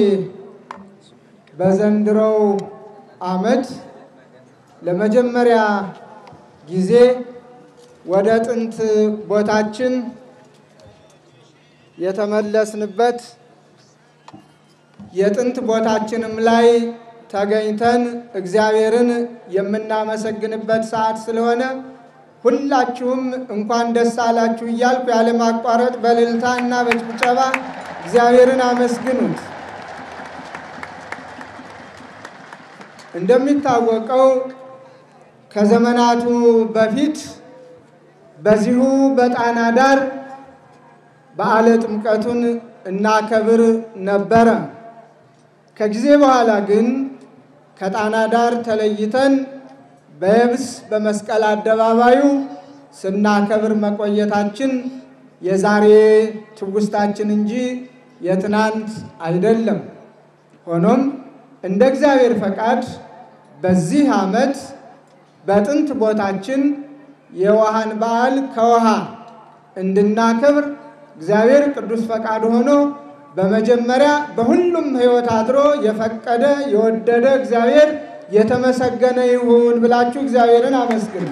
በዘንድሮው ዓመት ለመጀመሪያ ጊዜ ወደ ጥንት ቦታችን የተመለስንበት የጥንት ቦታችንም ላይ ተገኝተን እግዚአብሔርን የምናመሰግንበት ሰዓት ስለሆነ ሁላችሁም እንኳን ደስ አላችሁ እያልኩ ያለማቋረጥ በእልልታ እና በጭብጨባ እግዚአብሔርን አመስግኑት። እንደሚታወቀው ከዘመናቱ በፊት በዚሁ በጣና ዳር በዓለ ጥምቀቱን እናከብር ነበረ። ከጊዜ በኋላ ግን ከጣና ዳር ተለይተን በየብስ በመስቀል አደባባዩ ስናከብር መቆየታችን የዛሬ ትውስታችን እንጂ የትናንት አይደለም። ሆኖም እንደ እግዚአብሔር ፈቃድ በዚህ ዓመት በጥንት ቦታችን የውሃን በዓል ከውሃ እንድናከብር እግዚአብሔር ቅዱስ ፈቃድ ሆኖ በመጀመሪያ በሁሉም ሕይወት አድሮ የፈቀደ የወደደ እግዚአብሔር የተመሰገነ ይሁን ብላችሁ እግዚአብሔርን አመስግኑ።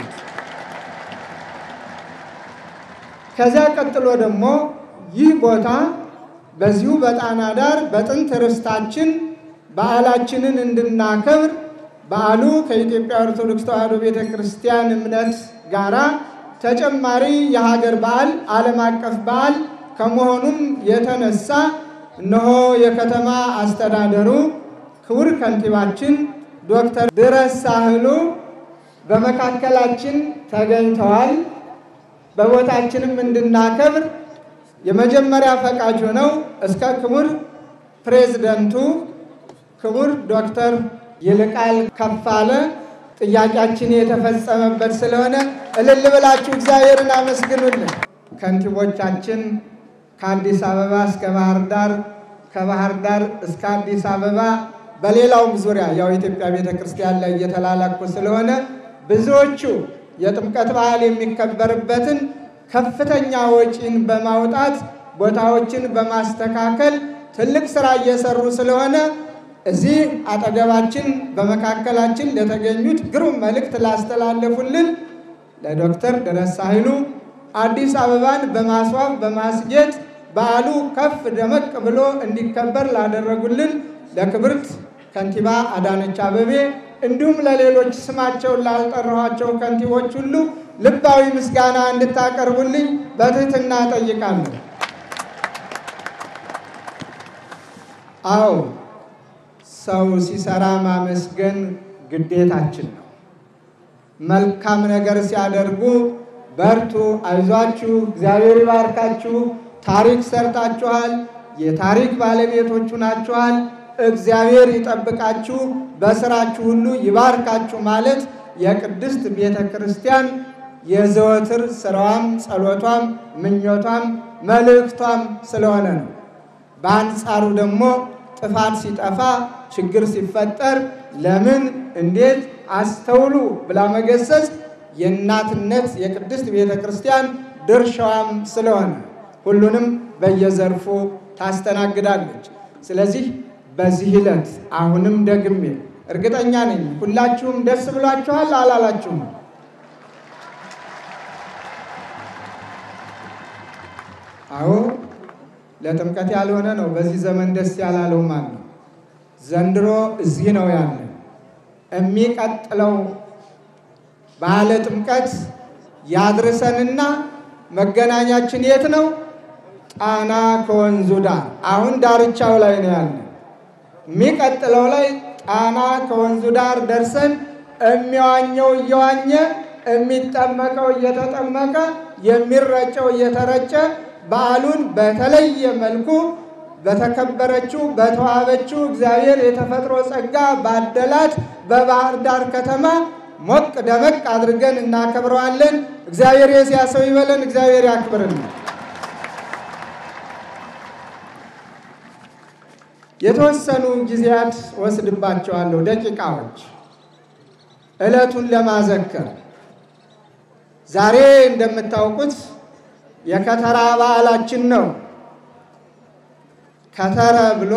ከዚያ ቀጥሎ ደግሞ ይህ ቦታ በዚሁ በጣና ዳር በጥንት ርስታችን በዓላችንን እንድናከብር በዓሉ ከኢትዮጵያ ኦርቶዶክስ ተዋሕዶ ቤተ ክርስቲያን እምነት ጋራ ተጨማሪ የሀገር በዓል ዓለም አቀፍ በዓል ከመሆኑም የተነሳ እነሆ የከተማ አስተዳደሩ ክቡር ከንቲባችን ዶክተር ድረስ ሳህሉ በመካከላችን ተገኝተዋል። በቦታችንም እንድናከብር የመጀመሪያ ፈቃጅ ሆነው እስከ ክቡር ፕሬዝደንቱ ክቡር ዶክተር ይልቃል ከፋለ ጥያቄያችን የተፈጸመበት ስለሆነ እልል ብላችሁ እግዚአብሔርን አመስግኑልን። ከንቲቦቻችን ከአዲስ አበባ እስከ ባህር ዳር፣ ከባህር ዳር እስከ አዲስ አበባ፣ በሌላውም ዙሪያ ያው የኢትዮጵያ ቤተ ክርስቲያን ላይ እየተላላኩ ስለሆነ ብዙዎቹ የጥምቀት በዓል የሚከበርበትን ከፍተኛ ወጪን በማውጣት ቦታዎችን በማስተካከል ትልቅ ስራ እየሰሩ ስለሆነ እዚህ አጠገባችን በመካከላችን ለተገኙት ግሩም መልእክት ላስተላለፉልን ለዶክተር ድረስ ሳህሉ አዲስ አበባን በማስዋብ በማስጌጥ በዓሉ ከፍ ደመቅ ብሎ እንዲከበር ላደረጉልን ለክብርት ከንቲባ አዳነች አበቤ እንዲሁም ለሌሎች ስማቸውን ላልጠራኋቸው ከንቲቦች ሁሉ ልባዊ ምስጋና እንድታቀርቡልኝ በትህትና ጠይቃለሁ። አዎ ሰው ሲሰራ ማመስገን ግዴታችን ነው። መልካም ነገር ሲያደርጉ በርቱ፣ አይዟችሁ፣ እግዚአብሔር ይባርካችሁ፣ ታሪክ ሰርታችኋል፣ የታሪክ ባለቤቶቹ ናችኋል፣ እግዚአብሔር ይጠብቃችሁ፣ በስራችሁ ሁሉ ይባርካችሁ ማለት የቅድስት ቤተ ክርስቲያን የዘወትር ስራዋም ጸሎቷም ምኞቷም መልእክቷም ስለሆነ ነው። በአንጻሩ ደግሞ ጥፋት ሲጠፋ ችግር ሲፈጠር ለምን እንዴት አስተውሉ ብላ መገሰጽ የእናትነት የቅድስት ቤተ ክርስቲያን ድርሻዋም ስለሆነ ሁሉንም በየዘርፉ ታስተናግዳለች። ስለዚህ በዚህ ዕለት አሁንም ደግሜ እርግጠኛ ነኝ ሁላችሁም ደስ ብሏችኋል አላላችሁም? አዎ ለጥምቀት ያልሆነ ነው በዚህ ዘመን ደስ ያላለው ማለት ነው። ዘንድሮ እዚህ ነው ያለ። የሚቀጥለው በዓለ ጥምቀት ያድርሰንና መገናኛችን የት ነው? ጣና ከወንዙ ዳር። አሁን ዳርቻው ላይ ነው ያለ። የሚቀጥለው ላይ ጣና ከወንዙ ዳር ደርሰን የሚዋኘው እየዋኘ የሚጠመቀው እየተጠመቀ የሚረጨው እየተረጨ በዓሉን በተለየ መልኩ በተከበረችው በተዋበችው እግዚአብሔር የተፈጥሮ ጸጋ ባደላት በባህር ዳር ከተማ ሞቅ ደመቅ አድርገን እናከብረዋለን። እግዚአብሔር የዚያ ሰው ይበለን። እግዚአብሔር ያክብርን። የተወሰኑ ጊዜያት ወስድባቸዋለሁ፣ ደቂቃዎች ዕለቱን ለማዘከር ዛሬ እንደምታውቁት የከተራ በዓላችን ነው። ከተረ ብሎ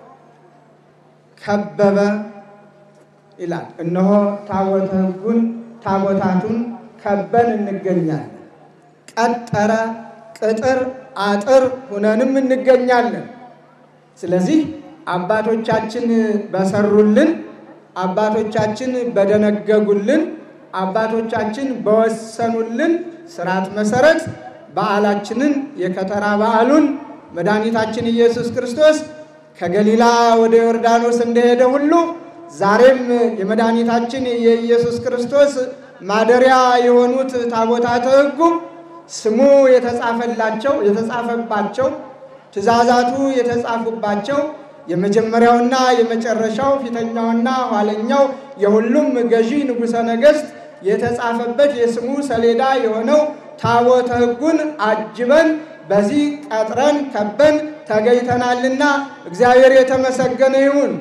ከበበ ይላል። እነሆ ታቦተ ሕጉን ታቦታቱን ከበን እንገኛለን። ቀጠረ፣ ቅጥር፣ አጥር ሁነንም እንገኛለን። ስለዚህ አባቶቻችን በሰሩልን፣ አባቶቻችን በደነገጉልን፣ አባቶቻችን በወሰኑልን ስርዓት መሰረት በዓላችንን የከተራ በዓሉን መድኃኒታችን ኢየሱስ ክርስቶስ ከገሊላ ወደ ዮርዳኖስ እንደሄደ ሁሉ ዛሬም የመድኃኒታችን የኢየሱስ ክርስቶስ ማደሪያ የሆኑት ታቦታተ ሕጉ ስሙ የተጻፈላቸው የተጻፈባቸው ትእዛዛቱ የተጻፉባቸው የመጀመሪያውና የመጨረሻው ፊተኛውና ኋለኛው የሁሉም ገዢ ንጉሠ ነገሥት የተጻፈበት የስሙ ሰሌዳ የሆነው ታቦተ ሕጉን አጅበን በዚህ ቀጥረን ከበን ተገኝተናልና እግዚአብሔር የተመሰገነ ይሁን።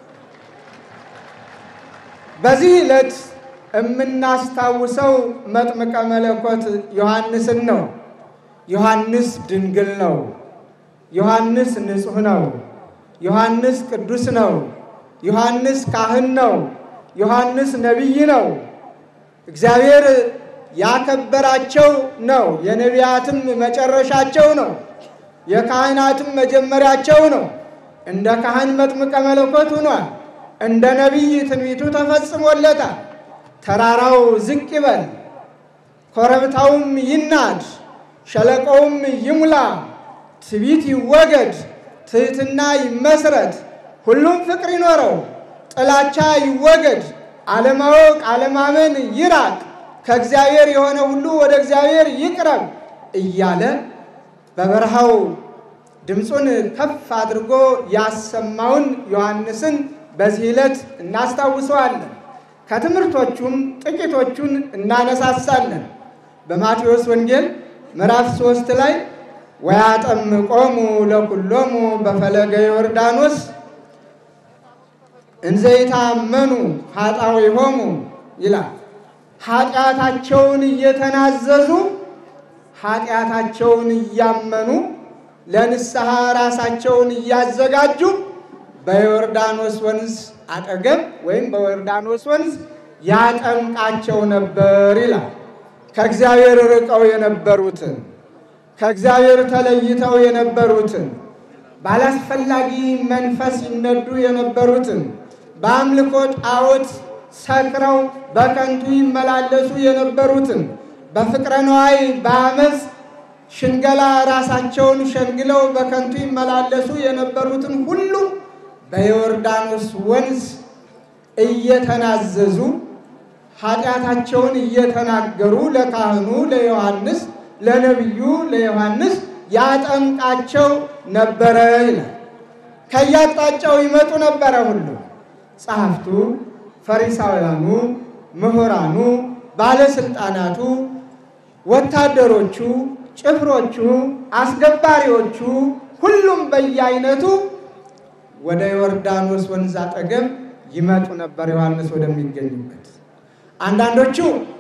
በዚህ ዕለት የምናስታውሰው መጥምቀ መለኮት ዮሐንስን ነው። ዮሐንስ ድንግል ነው። ዮሐንስ ንጹሕ ነው። ዮሐንስ ቅዱስ ነው። ዮሐንስ ካህን ነው። ዮሐንስ ነቢይ ነው። እግዚአብሔር ያከበራቸው ነው። የነቢያትም መጨረሻቸው ነው። የካህናትም መጀመሪያቸው ነው። እንደ ካህን መጥምቀ መለኮት ሆኗል። እንደ ነቢይ ትንቢቱ ተፈጽሞለታል። ተራራው ዝቅ ይበል፣ ኮረብታውም ይናድ፣ ሸለቆውም ይሙላ፣ ትቢት ይወገድ፣ ትሕትና ይመስረት፣ ሁሉም ፍቅር ይኖረው፣ ጥላቻ ይወገድ፣ አለማወቅ አለማመን ይራቅ፣ ከእግዚአብሔር የሆነ ሁሉ ወደ እግዚአብሔር ይቅረብ እያለ በበረሃው ድምፁን ከፍ አድርጎ ያሰማውን ዮሐንስን በዚህ ዕለት እናስታውሰዋለን። ከትምህርቶቹም ጥቂቶቹን እናነሳሳለን። በማቴዎስ ወንጌል ምዕራፍ ሦስት ላይ ወያጠምቆሙ ለኩሎሙ በፈለገ ዮርዳኖስ እንዘይታመኑ ኃጣውኢሆሙ ይላል። ኃጢአታቸውን እየተናዘዙ ኃጢአታቸውን እያመኑ ለንስሐ ራሳቸውን እያዘጋጁ በዮርዳኖስ ወንዝ አጠገብ ወይም በዮርዳኖስ ወንዝ ያጠምቃቸው ነበር ይላል። ከእግዚአብሔር ርቀው የነበሩትን ከእግዚአብሔር ተለይተው የነበሩትን ባላስፈላጊ መንፈስ ይነዱ የነበሩትን በአምልኮ ጣዖት ሰክረው በከንቱ ይመላለሱ የነበሩትን በፍቅረ ነዋይ በአመፅ ሽንገላ ራሳቸውን ሸንግለው በከንቱ ይመላለሱ የነበሩትን ሁሉ በዮርዳኖስ ወንዝ እየተናዘዙ ኃጢአታቸውን እየተናገሩ ለካህኑ ለዮሐንስ ለነቢዩ ለዮሐንስ ያጠምቃቸው ነበረ ይላል። ከየአቅጣጫው ይመጡ ነበረ ሁሉ ጸሐፍቱ፣ ፈሪሳውያኑ፣ ምሁራኑ፣ ባለስልጣናቱ፣ ወታደሮቹ፣ ጭፍሮቹ፣ አስገባሪዎቹ ሁሉም በየአይነቱ ወደ ዮርዳኖስ ወንዝ አጠገብ ይመጡ ነበር፣ ዮሐንስ ወደሚገኙበት። አንዳንዶቹ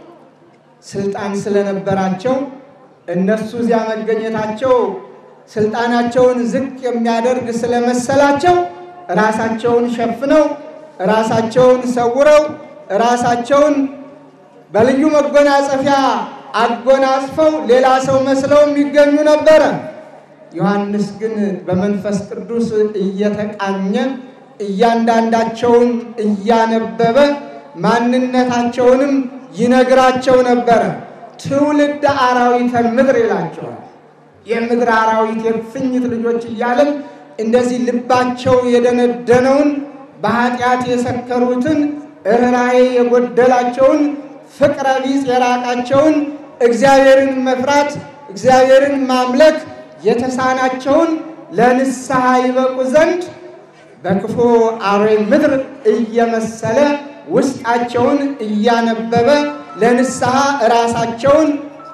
ስልጣን ስለነበራቸው እነሱ እዚያ መገኘታቸው ስልጣናቸውን ዝቅ የሚያደርግ ስለመሰላቸው ራሳቸውን ሸፍነው ራሳቸውን ሰውረው ራሳቸውን በልዩ መጎናጸፊያ አጎናጽፈው ሌላ ሰው መስለው የሚገኙ ነበረ። ዮሐንስ ግን በመንፈስ ቅዱስ እየተቃኘ እያንዳንዳቸውን እያነበበ ማንነታቸውንም ይነግራቸው ነበረ። ትውልድ አራዊተ ምድር ይላቸዋል። የምድር አራዊት የእፉኝት ልጆች እያለም እንደዚህ ልባቸው የደነደነውን በኃጢአት የሰከሩትን ርኅራኄ የጎደላቸውን ፍቅረ ቢጽ የራቃቸውን እግዚአብሔርን መፍራት እግዚአብሔርን ማምለክ የተሳናቸውን ለንስሐ ይበቁ ዘንድ በክፉ አውሬ ምድር እየመሰለ ውስጣቸውን እያነበበ ለንስሐ ራሳቸውን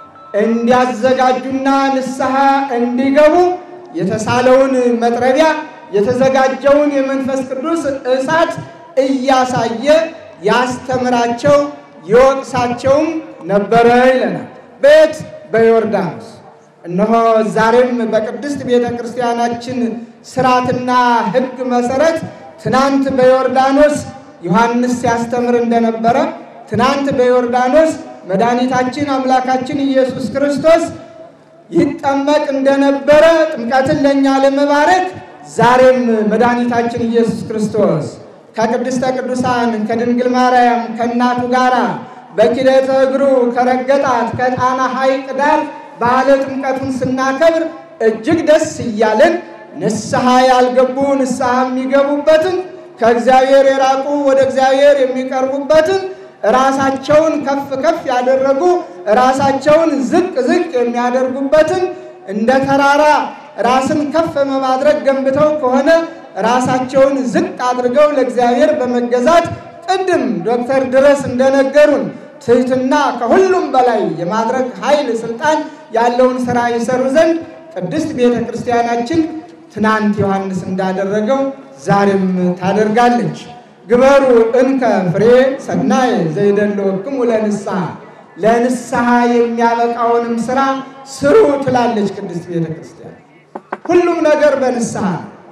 እንዲያዘጋጁና ንስሐ እንዲገቡ የተሳለውን መጥረቢያ የተዘጋጀውን የመንፈስ ቅዱስ እሳት እያሳየ ያስተምራቸው ይወቅሳቸውም ነበረ ይለናል። በየት በዮርዳኖስ። እነሆ ዛሬም በቅድስት ቤተ ክርስቲያናችን ስርዓትና ሕግ መሰረት ትናንት በዮርዳኖስ ዮሐንስ ሲያስተምር እንደነበረ ትናንት በዮርዳኖስ መድኃኒታችን አምላካችን ኢየሱስ ክርስቶስ ይጠመቅ እንደነበረ ጥምቀትን ለእኛ ለመባረክ ዛሬም መድኃኒታችን ኢየሱስ ክርስቶስ ከቅድስተ ቅዱሳን ከድንግል ማርያም ከእናቱ ጋር በኪደተ እግሩ ከረገጣት ከጣና ሐይቅ ዳር በዓለ ጥምቀቱን ስናከብር እጅግ ደስ እያለን ንስሐ ያልገቡ ንስሐ የሚገቡበትን ከእግዚአብሔር የራቁ ወደ እግዚአብሔር የሚቀርቡበትን ራሳቸውን ከፍ ከፍ ያደረጉ ራሳቸውን ዝቅ ዝቅ የሚያደርጉበትን እንደ ተራራ ራስን ከፍ በማድረግ ገንብተው ከሆነ ራሳቸውን ዝቅ አድርገው ለእግዚአብሔር በመገዛት ቅድም ዶክተር ድረስ እንደነገሩን ትህትና ከሁሉም በላይ የማድረግ ኃይል ስልጣን ያለውን ስራ ይሰሩ ዘንድ ቅድስት ቤተ ክርስቲያናችን ትናንት ዮሐንስ እንዳደረገው ዛሬም ታደርጋለች። ግበሩ እንከ ፍሬ ሰናይ ዘይደለወክሙ ለንስሐ ለንስሐ የሚያበቃውንም ስራ ስሩ ትላለች ቅድስት ቤተ ክርስቲያን። ሁሉም ነገር በንስሐ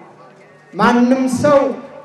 ማንም ሰው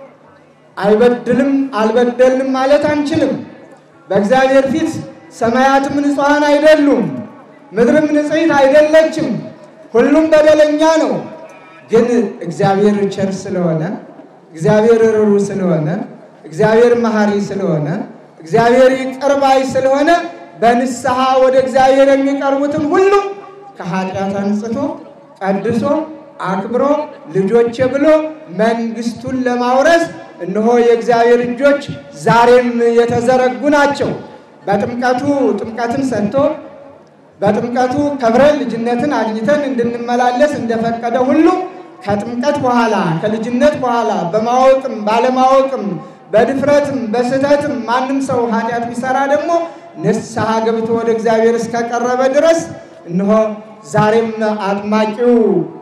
አይበድልም አልበደልንም ማለት አንችልም። በእግዚአብሔር ፊት ሰማያትም ንጹሐን አይደሉም፣ ምድርም ንጽሕት አይደለችም። ሁሉም በደለኛ ነው። ግን እግዚአብሔር ቸር ስለሆነ እግዚአብሔር ርሩ ስለሆነ እግዚአብሔር መሐሪ ስለሆነ እግዚአብሔር ይቅር ባይ ስለሆነ በንስሐ ወደ እግዚአብሔር የሚቀርቡትን ሁሉ ከኃጢአት አንጽቶ ቀድሶ አክብሮ ልጆቼ ብሎ መንግስቱን ለማውረስ እነሆ የእግዚአብሔር እጆች ዛሬም የተዘረጉ ናቸው። በጥምቀቱ ጥምቀትን ሰጥቶ በጥምቀቱ ከብረን ልጅነትን አግኝተን እንድንመላለስ እንደፈቀደ ሁሉ ከጥምቀት በኋላ ከልጅነት በኋላ በማወቅም ባለማወቅም በድፍረትም በስህተትም ማንም ሰው ኃጢአት ቢሰራ ደግሞ ንስሐ ገብቶ ወደ እግዚአብሔር እስከቀረበ ድረስ እነሆ ዛሬም አጥማቂው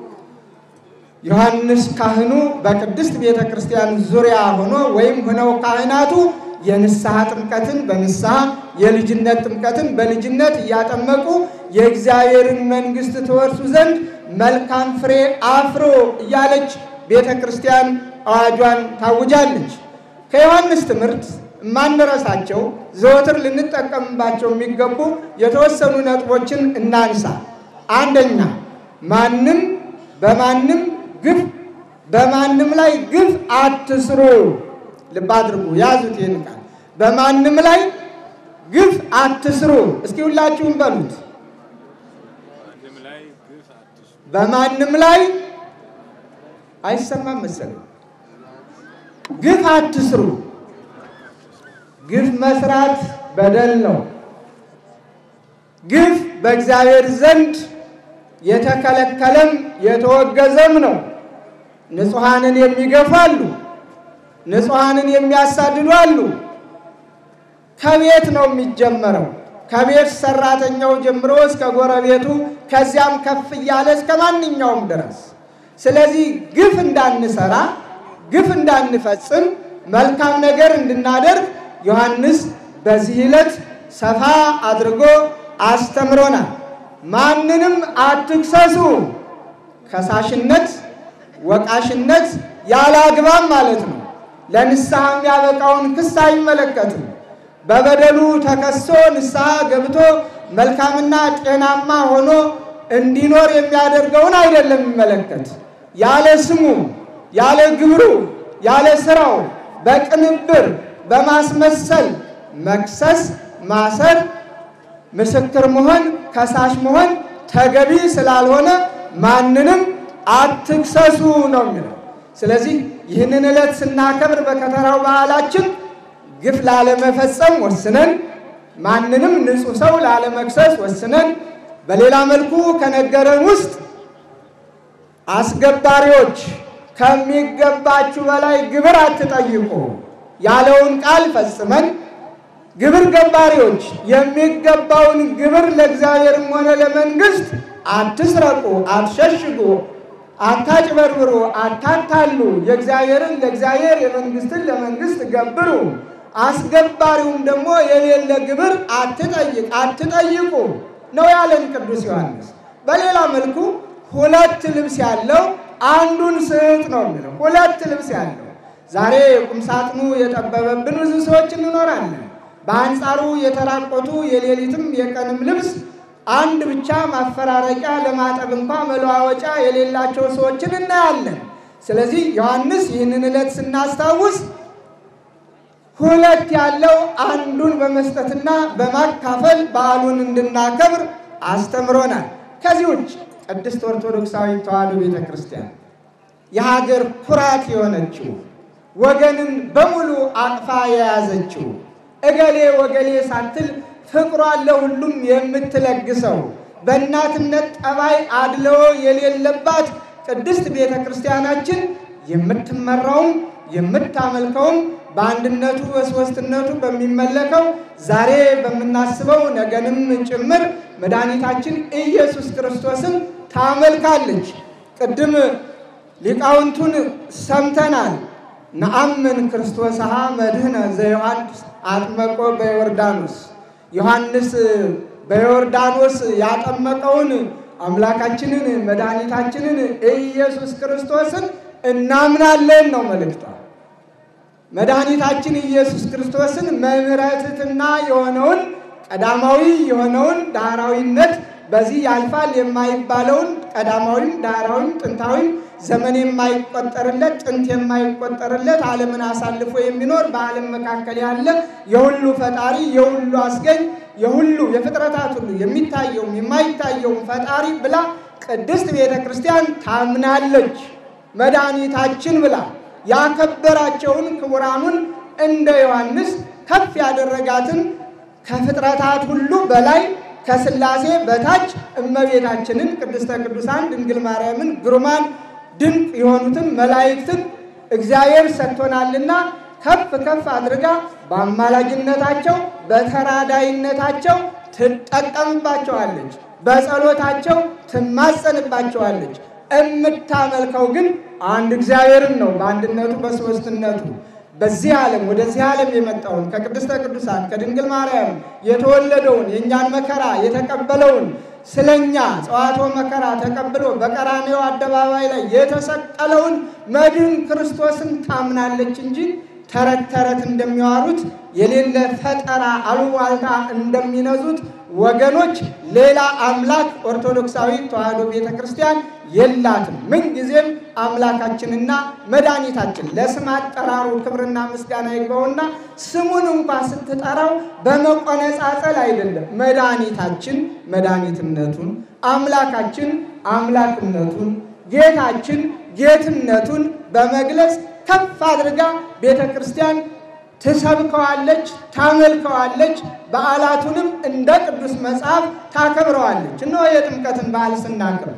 ዮሐንስ ካህኑ በቅድስት ቤተ ክርስቲያን ዙሪያ ሆኖ ወይም ሆነው ካህናቱ የንስሐ ጥምቀትን በንስሐ የልጅነት ጥምቀትን በልጅነት እያጠመቁ የእግዚአብሔርን መንግሥት ትወርሱ ዘንድ መልካም ፍሬ አፍሮ እያለች ቤተ ክርስቲያን አዋጇን ታውጃለች። ከዮሐንስ ትምህርት የማንረሳቸው ዘወትር ልንጠቀምባቸው የሚገቡ የተወሰኑ ነጥቦችን እናንሳ። አንደኛ ማንም በማንም ግፍ በማንም ላይ ግፍ አትስሩ። ልብ አድርጉ፣ ያዙት ይህን ቃል። በማንም ላይ ግፍ አትስሩ። እስኪ ሁላችሁም በሉት። በማንም ላይ አይሰማም መሰለኝ። ግፍ አትስሩ። ግፍ መስራት በደል ነው። ግፍ በእግዚአብሔር ዘንድ የተከለከለም የተወገዘም ነው። ንጹሐንን የሚገፉ አሉ። ንጹሐንን የሚያሳድዱ አሉ። ከቤት ነው የሚጀመረው። ከቤት ሰራተኛው ጀምሮ እስከ ጎረቤቱ ከዚያም ከፍ እያለ እስከ ማንኛውም ድረስ። ስለዚህ ግፍ እንዳንሰራ ግፍ እንዳንፈጽም መልካም ነገር እንድናደርግ ዮሐንስ በዚህ ዕለት ሰፋ አድርጎ አስተምሮናል። ማንንም አትክሰሱ። ከሳሽነት፣ ወቃሽነት ያለ አግባብ ማለት ነው። ለንስሐ የሚያበቃውን ክስ አይመለከትም። በበደሉ ተከሶ ንስሐ ገብቶ መልካምና ጤናማ ሆኖ እንዲኖር የሚያደርገውን አይደለም የሚመለከት። ያለ ስሙ፣ ያለ ግብሩ፣ ያለ ስራው በቅንብር በማስመሰል መክሰስ፣ ማሰር፣ ምስክር መሆን፣ ከሳሽ መሆን ተገቢ ስላልሆነ ማንንም አትክሰሱ ነው የሚለው። ስለዚህ ይህንን ዕለት ስናከብር በከተራው በዓላችን ግፍ ላለመፈጸም ወስነን ማንንም ንጹሕ ሰው ላለመክሰስ ወስነን በሌላ መልኩ ከነገረን ውስጥ አስገባሪዎች ከሚገባችሁ በላይ ግብር አትጠይቁ ያለውን ቃል ፈጽመን ግብር ገባሪዎች የሚገባውን ግብር ለእግዚአብሔርም ሆነ ለመንግስት አትስረቁ፣ አትሸሽጉ፣ አታጭበርብሩ፣ አታታሉ፣ የእግዚአብሔርን ለእግዚአብሔር የመንግስትን ለመንግስት ገብሩ፣ አስገባሪውም ደግሞ የሌለ ግብር አትጠይቅ አትጠይቁ ነው ያለን ቅዱስ ዮሐንስ። በሌላ መልኩ ሁለት ልብስ ያለው አንዱን ስጥ ነው የሚለው። ሁለት ልብስ ያለው ዛሬ ቁምሳጥኑ የጠበበብን ብዙ ሰዎች እንኖራለን። በአንጻሩ የተራቆቱ የሌሊትም የቀንም ልብስ አንድ ብቻ ማፈራረቂያ ለማጠብ እንኳ መለዋወጫ የሌላቸው ሰዎችን እናያለን። ስለዚህ ዮሐንስ ይህንን ዕለት ስናስታውስ ሁለት ያለው አንዱን በመስጠትና በማካፈል በዓሉን እንድናከብር አስተምሮናል። ከዚህ ውጭ ቅድስት ኦርቶዶክሳዊ ተዋሕዶ ቤተ ክርስቲያን የሀገር ኩራት የሆነችው ወገንን በሙሉ አቅፋ የያዘችው እገሌ ወገሌ ሳትል ፍቅሯን ለሁሉም የምትለግሰው በእናትነት ጠባይ አድልዎ የሌለባት ቅድስት ቤተ ክርስቲያናችን የምትመራውም የምታመልከውም በአንድነቱ በሦስትነቱ በሚመለከው ዛሬ በምናስበው ነገንም ጭምር መድኃኒታችን ኢየሱስ ክርስቶስን ታመልካለች። ቅድም ሊቃውንቱን ሰምተናል። ነአምን ክርስቶስሃ መድህነ ዘዮሐንስ አጥመቆ በዮርዳኖስ ዮሐንስ በዮርዳኖስ ያጠመቀውን አምላካችንን መድኃኒታችንን ኢየሱስ ክርስቶስን እናምናለን ነው መልእክቷ። መድኃኒታችን ኢየሱስ ክርስቶስን መምህረ ትሕትና የሆነውን ቀዳማዊ የሆነውን ዳህራዊነት በዚህ ያልፋል የማይባለውን ቀዳማዊም ዳህራዊም ጥንታዊም ዘመን የማይቆጠርለት ጥንት የማይቆጠርለት ዓለምን አሳልፎ የሚኖር በዓለም መካከል ያለ የሁሉ ፈጣሪ የሁሉ አስገኝ የሁሉ የፍጥረታት ሁሉ የሚታየውም የማይታየውም ፈጣሪ ብላ ቅድስት ቤተ ክርስቲያን ታምናለች። መድኃኒታችን ብላ ያከበራቸውን ክቡራኑን እንደ ዮሐንስ ከፍ ያደረጋትን ከፍጥረታት ሁሉ በላይ ከሥላሴ በታች እመቤታችንን ቅድስተ ቅዱሳን ድንግል ማርያምን ግሩማን ድንቅ የሆኑትን መላእክትን እግዚአብሔር ሰጥቶናልና ከፍ ከፍ አድርጋ በአማላጅነታቸው በተራዳይነታቸው ትጠቀምባቸዋለች፣ በጸሎታቸው ትማጸንባቸዋለች። እምታመልከው ግን አንድ እግዚአብሔርን ነው በአንድነቱ በሦስትነቱ በዚህ ዓለም ወደዚህ ዓለም የመጣውን ከቅድስተ ቅዱሳን ከድንግል ማርያም የተወለደውን የእኛን መከራ የተቀበለውን ስለኛ ጸዋቶ መከራ ተቀብሎ በቀራንዮ አደባባይ ላይ የተሰቀለውን መድን ክርስቶስን ታምናለች እንጂ ተረት ተረት እንደሚዋሩት የሌለ ፈጠራ አሉባልታ እንደሚነዙት ወገኖች ሌላ አምላክ ኦርቶዶክሳዊ ተዋሕዶ ቤተ ክርስቲያን የላትም። ምንጊዜም አምላካችንና መድኃኒታችን ለስም አጠራሩ ክብርና ምስጋና ይግባውና ስሙን እንኳ ስትጠራው በመቆነጻጸል አይደለም። መድኃኒታችን መድኃኒትነቱን፣ አምላካችን አምላክነቱን፣ ጌታችን ጌትነቱን በመግለጽ ከፍ አድርጋ ቤተ ክርስቲያን ትሰብከዋለች፣ ታመልከዋለች። በዓላቱንም እንደ ቅዱስ መጽሐፍ ታከብረዋለች። እነሆ የጥምቀትን በዓል ስናከብር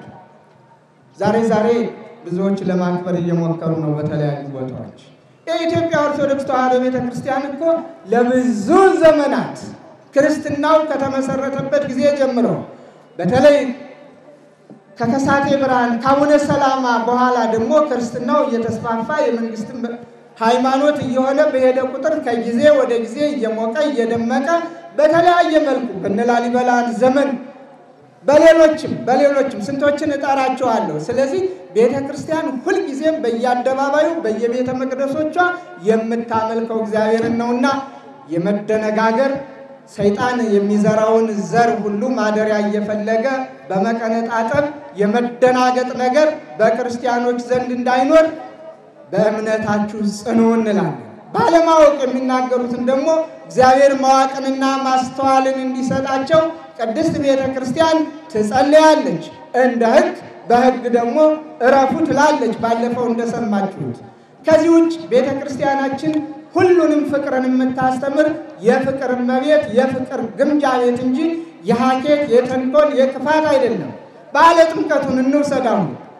ዛሬ ዛሬ ብዙዎች ለማክበር እየሞከሩ ነው በተለያዩ ቦታዎች። የኢትዮጵያ ኦርቶዶክስ ተዋሕዶ ቤተ ክርስቲያን እኮ ለብዙ ዘመናት ክርስትናው ከተመሰረተበት ጊዜ ጀምሮ በተለይ ከከሳቴ ብርሃን ከአቡነ ሰላማ በኋላ ደግሞ ክርስትናው እየተስፋፋ የመንግስት ሃይማኖት እየሆነ በሄደ ቁጥር ከጊዜ ወደ ጊዜ እየሞቀ እየደመቀ በተለያየ መልኩ በነ ላሊበላን ዘመን በሌሎችም በሌሎችም ስንቶችን እጠራቸዋለሁ። ስለዚህ ቤተ ክርስቲያን ሁልጊዜም በየአደባባዩ በየቤተ መቅደሶቿ የምታመልከው እግዚአብሔርን ነውና የመደነጋገር ሰይጣን የሚዘራውን ዘር ሁሉ ማደሪያ እየፈለገ በመቀነጣጠብ የመደናገጥ ነገር በክርስቲያኖች ዘንድ እንዳይኖር በእምነታችሁ ጽኑ እንላለን። ባለማወቅ የሚናገሩትን ደግሞ እግዚአብሔር ማወቅንና ማስተዋልን እንዲሰጣቸው ቅድስት ቤተ ክርስቲያን ትጸልያለች። እንደ ሕግ በሕግ ደግሞ እረፉ ትላለች። ባለፈው እንደሰማችሁት። ከዚህ ውጭ ቤተ ክርስቲያናችን ሁሉንም ፍቅርን የምታስተምር የፍቅር እመቤት የፍቅር ግምጃ ቤት እንጂ የሀኬት የተንኮል የክፋት አይደለም። በዓለ ጥምቀቱን እንውሰዳሁ።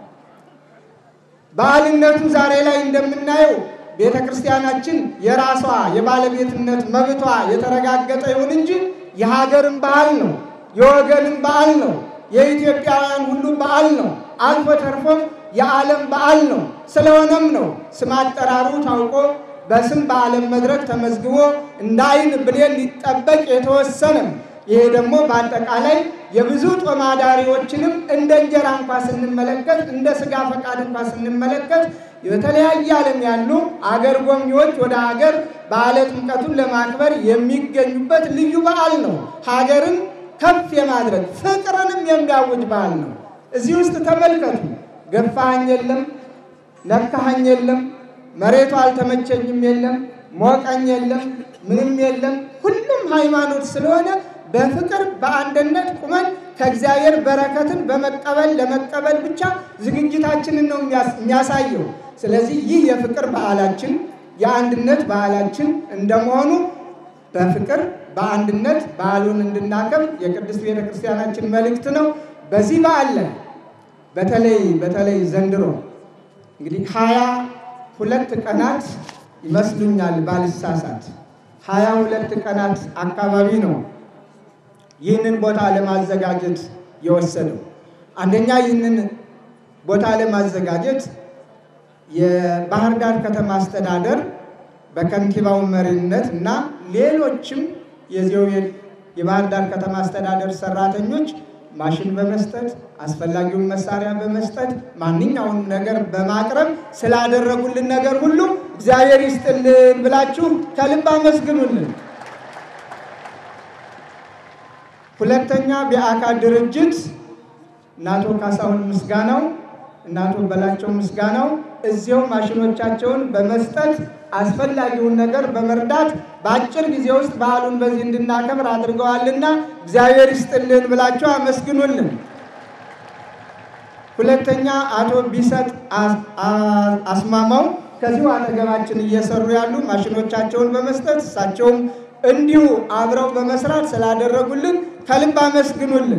በዓልነቱ ዛሬ ላይ እንደምናየው ቤተ ክርስቲያናችን የራሷ የባለቤትነት መብቷ የተረጋገጠ ይሁን እንጂ የሀገርን በዓል ነው፣ የወገንን በዓል ነው፣ የኢትዮጵያውያን ሁሉ በዓል ነው። አልፎ ተርፎም የዓለም በዓል ነው። ስለሆነም ነው ስም አጠራሩ ታውቆ በስም በዓለም መድረክ ተመዝግቦ እንደ ዓይን ብሌን ሊጠበቅ የተወሰነም። ይሄ ደግሞ በአጠቃላይ የብዙ ጦማዳሪዎችንም እንደ እንጀራ እንኳ ስንመለከት እንደ ስጋ ፈቃድ እንኳ ስንመለከት በተለያየ ዓለም ያሉ አገር ጎብኚዎች ወደ ሀገር በዓለ ጥምቀቱን ለማክበር የሚገኙበት ልዩ በዓል ነው። ሀገርን ከፍ የማድረግ ፍቅርንም የሚያውጅ በዓል ነው። እዚህ ውስጥ ተመልከቱ። ገፋኸኝ የለም፣ ነካኸኝ የለም፣ መሬቱ አልተመቸኝም የለም፣ ሞቀኝ የለም፣ ምንም የለም። ሁሉም ሃይማኖት ስለሆነ በፍቅር በአንድነት ቁመን ከእግዚአብሔር በረከትን በመቀበል ለመቀበል ብቻ ዝግጅታችንን ነው የሚያሳየው። ስለዚህ ይህ የፍቅር በዓላችን የአንድነት በዓላችን እንደመሆኑ በፍቅር በአንድነት በዓሉን እንድናከብር የቅድስት ቤተ ክርስቲያናችን መልእክት ነው። በዚህ በዓል ላይ በተለይ በተለይ ዘንድሮ እንግዲህ ሀያ ሁለት ቀናት ይመስሉኛል ባልሳሳት ሀያ ሁለት ቀናት አካባቢ ነው ይህንን ቦታ ለማዘጋጀት የወሰደው። አንደኛ ይህንን ቦታ ለማዘጋጀት የባህር ዳር ከተማ አስተዳደር በከንቲባው መሪነት እና ሌሎችም የዚያው የባህር ዳር ከተማ አስተዳደር ሰራተኞች ማሽን በመስጠት አስፈላጊውን መሳሪያ በመስጠት ማንኛውንም ነገር በማቅረብ ስላደረጉልን ነገር ሁሉ እግዚአብሔር ይስጥልን ብላችሁ ከልብ አመስግኑልን። ሁለተኛ የአካል ድርጅት እናቶ ካሳሁን ምስጋናው እናቶ በላቸው ምስጋናው እዚያው ማሽኖቻቸውን በመስጠት አስፈላጊውን ነገር በመርዳት በአጭር ጊዜ ውስጥ በዓሉን በዚህ እንድናከብር አድርገዋልና እግዚአብሔር ይስጥልን ብላችሁ አመስግኑልን። ሁለተኛ አቶ ቢሰጥ አስማማው ከዚሁ አጠገባችን እየሰሩ ያሉ ማሽኖቻቸውን በመስጠት እሳቸውም እንዲሁ አብረው በመስራት ስላደረጉልን ከልብ አመስግኑልን።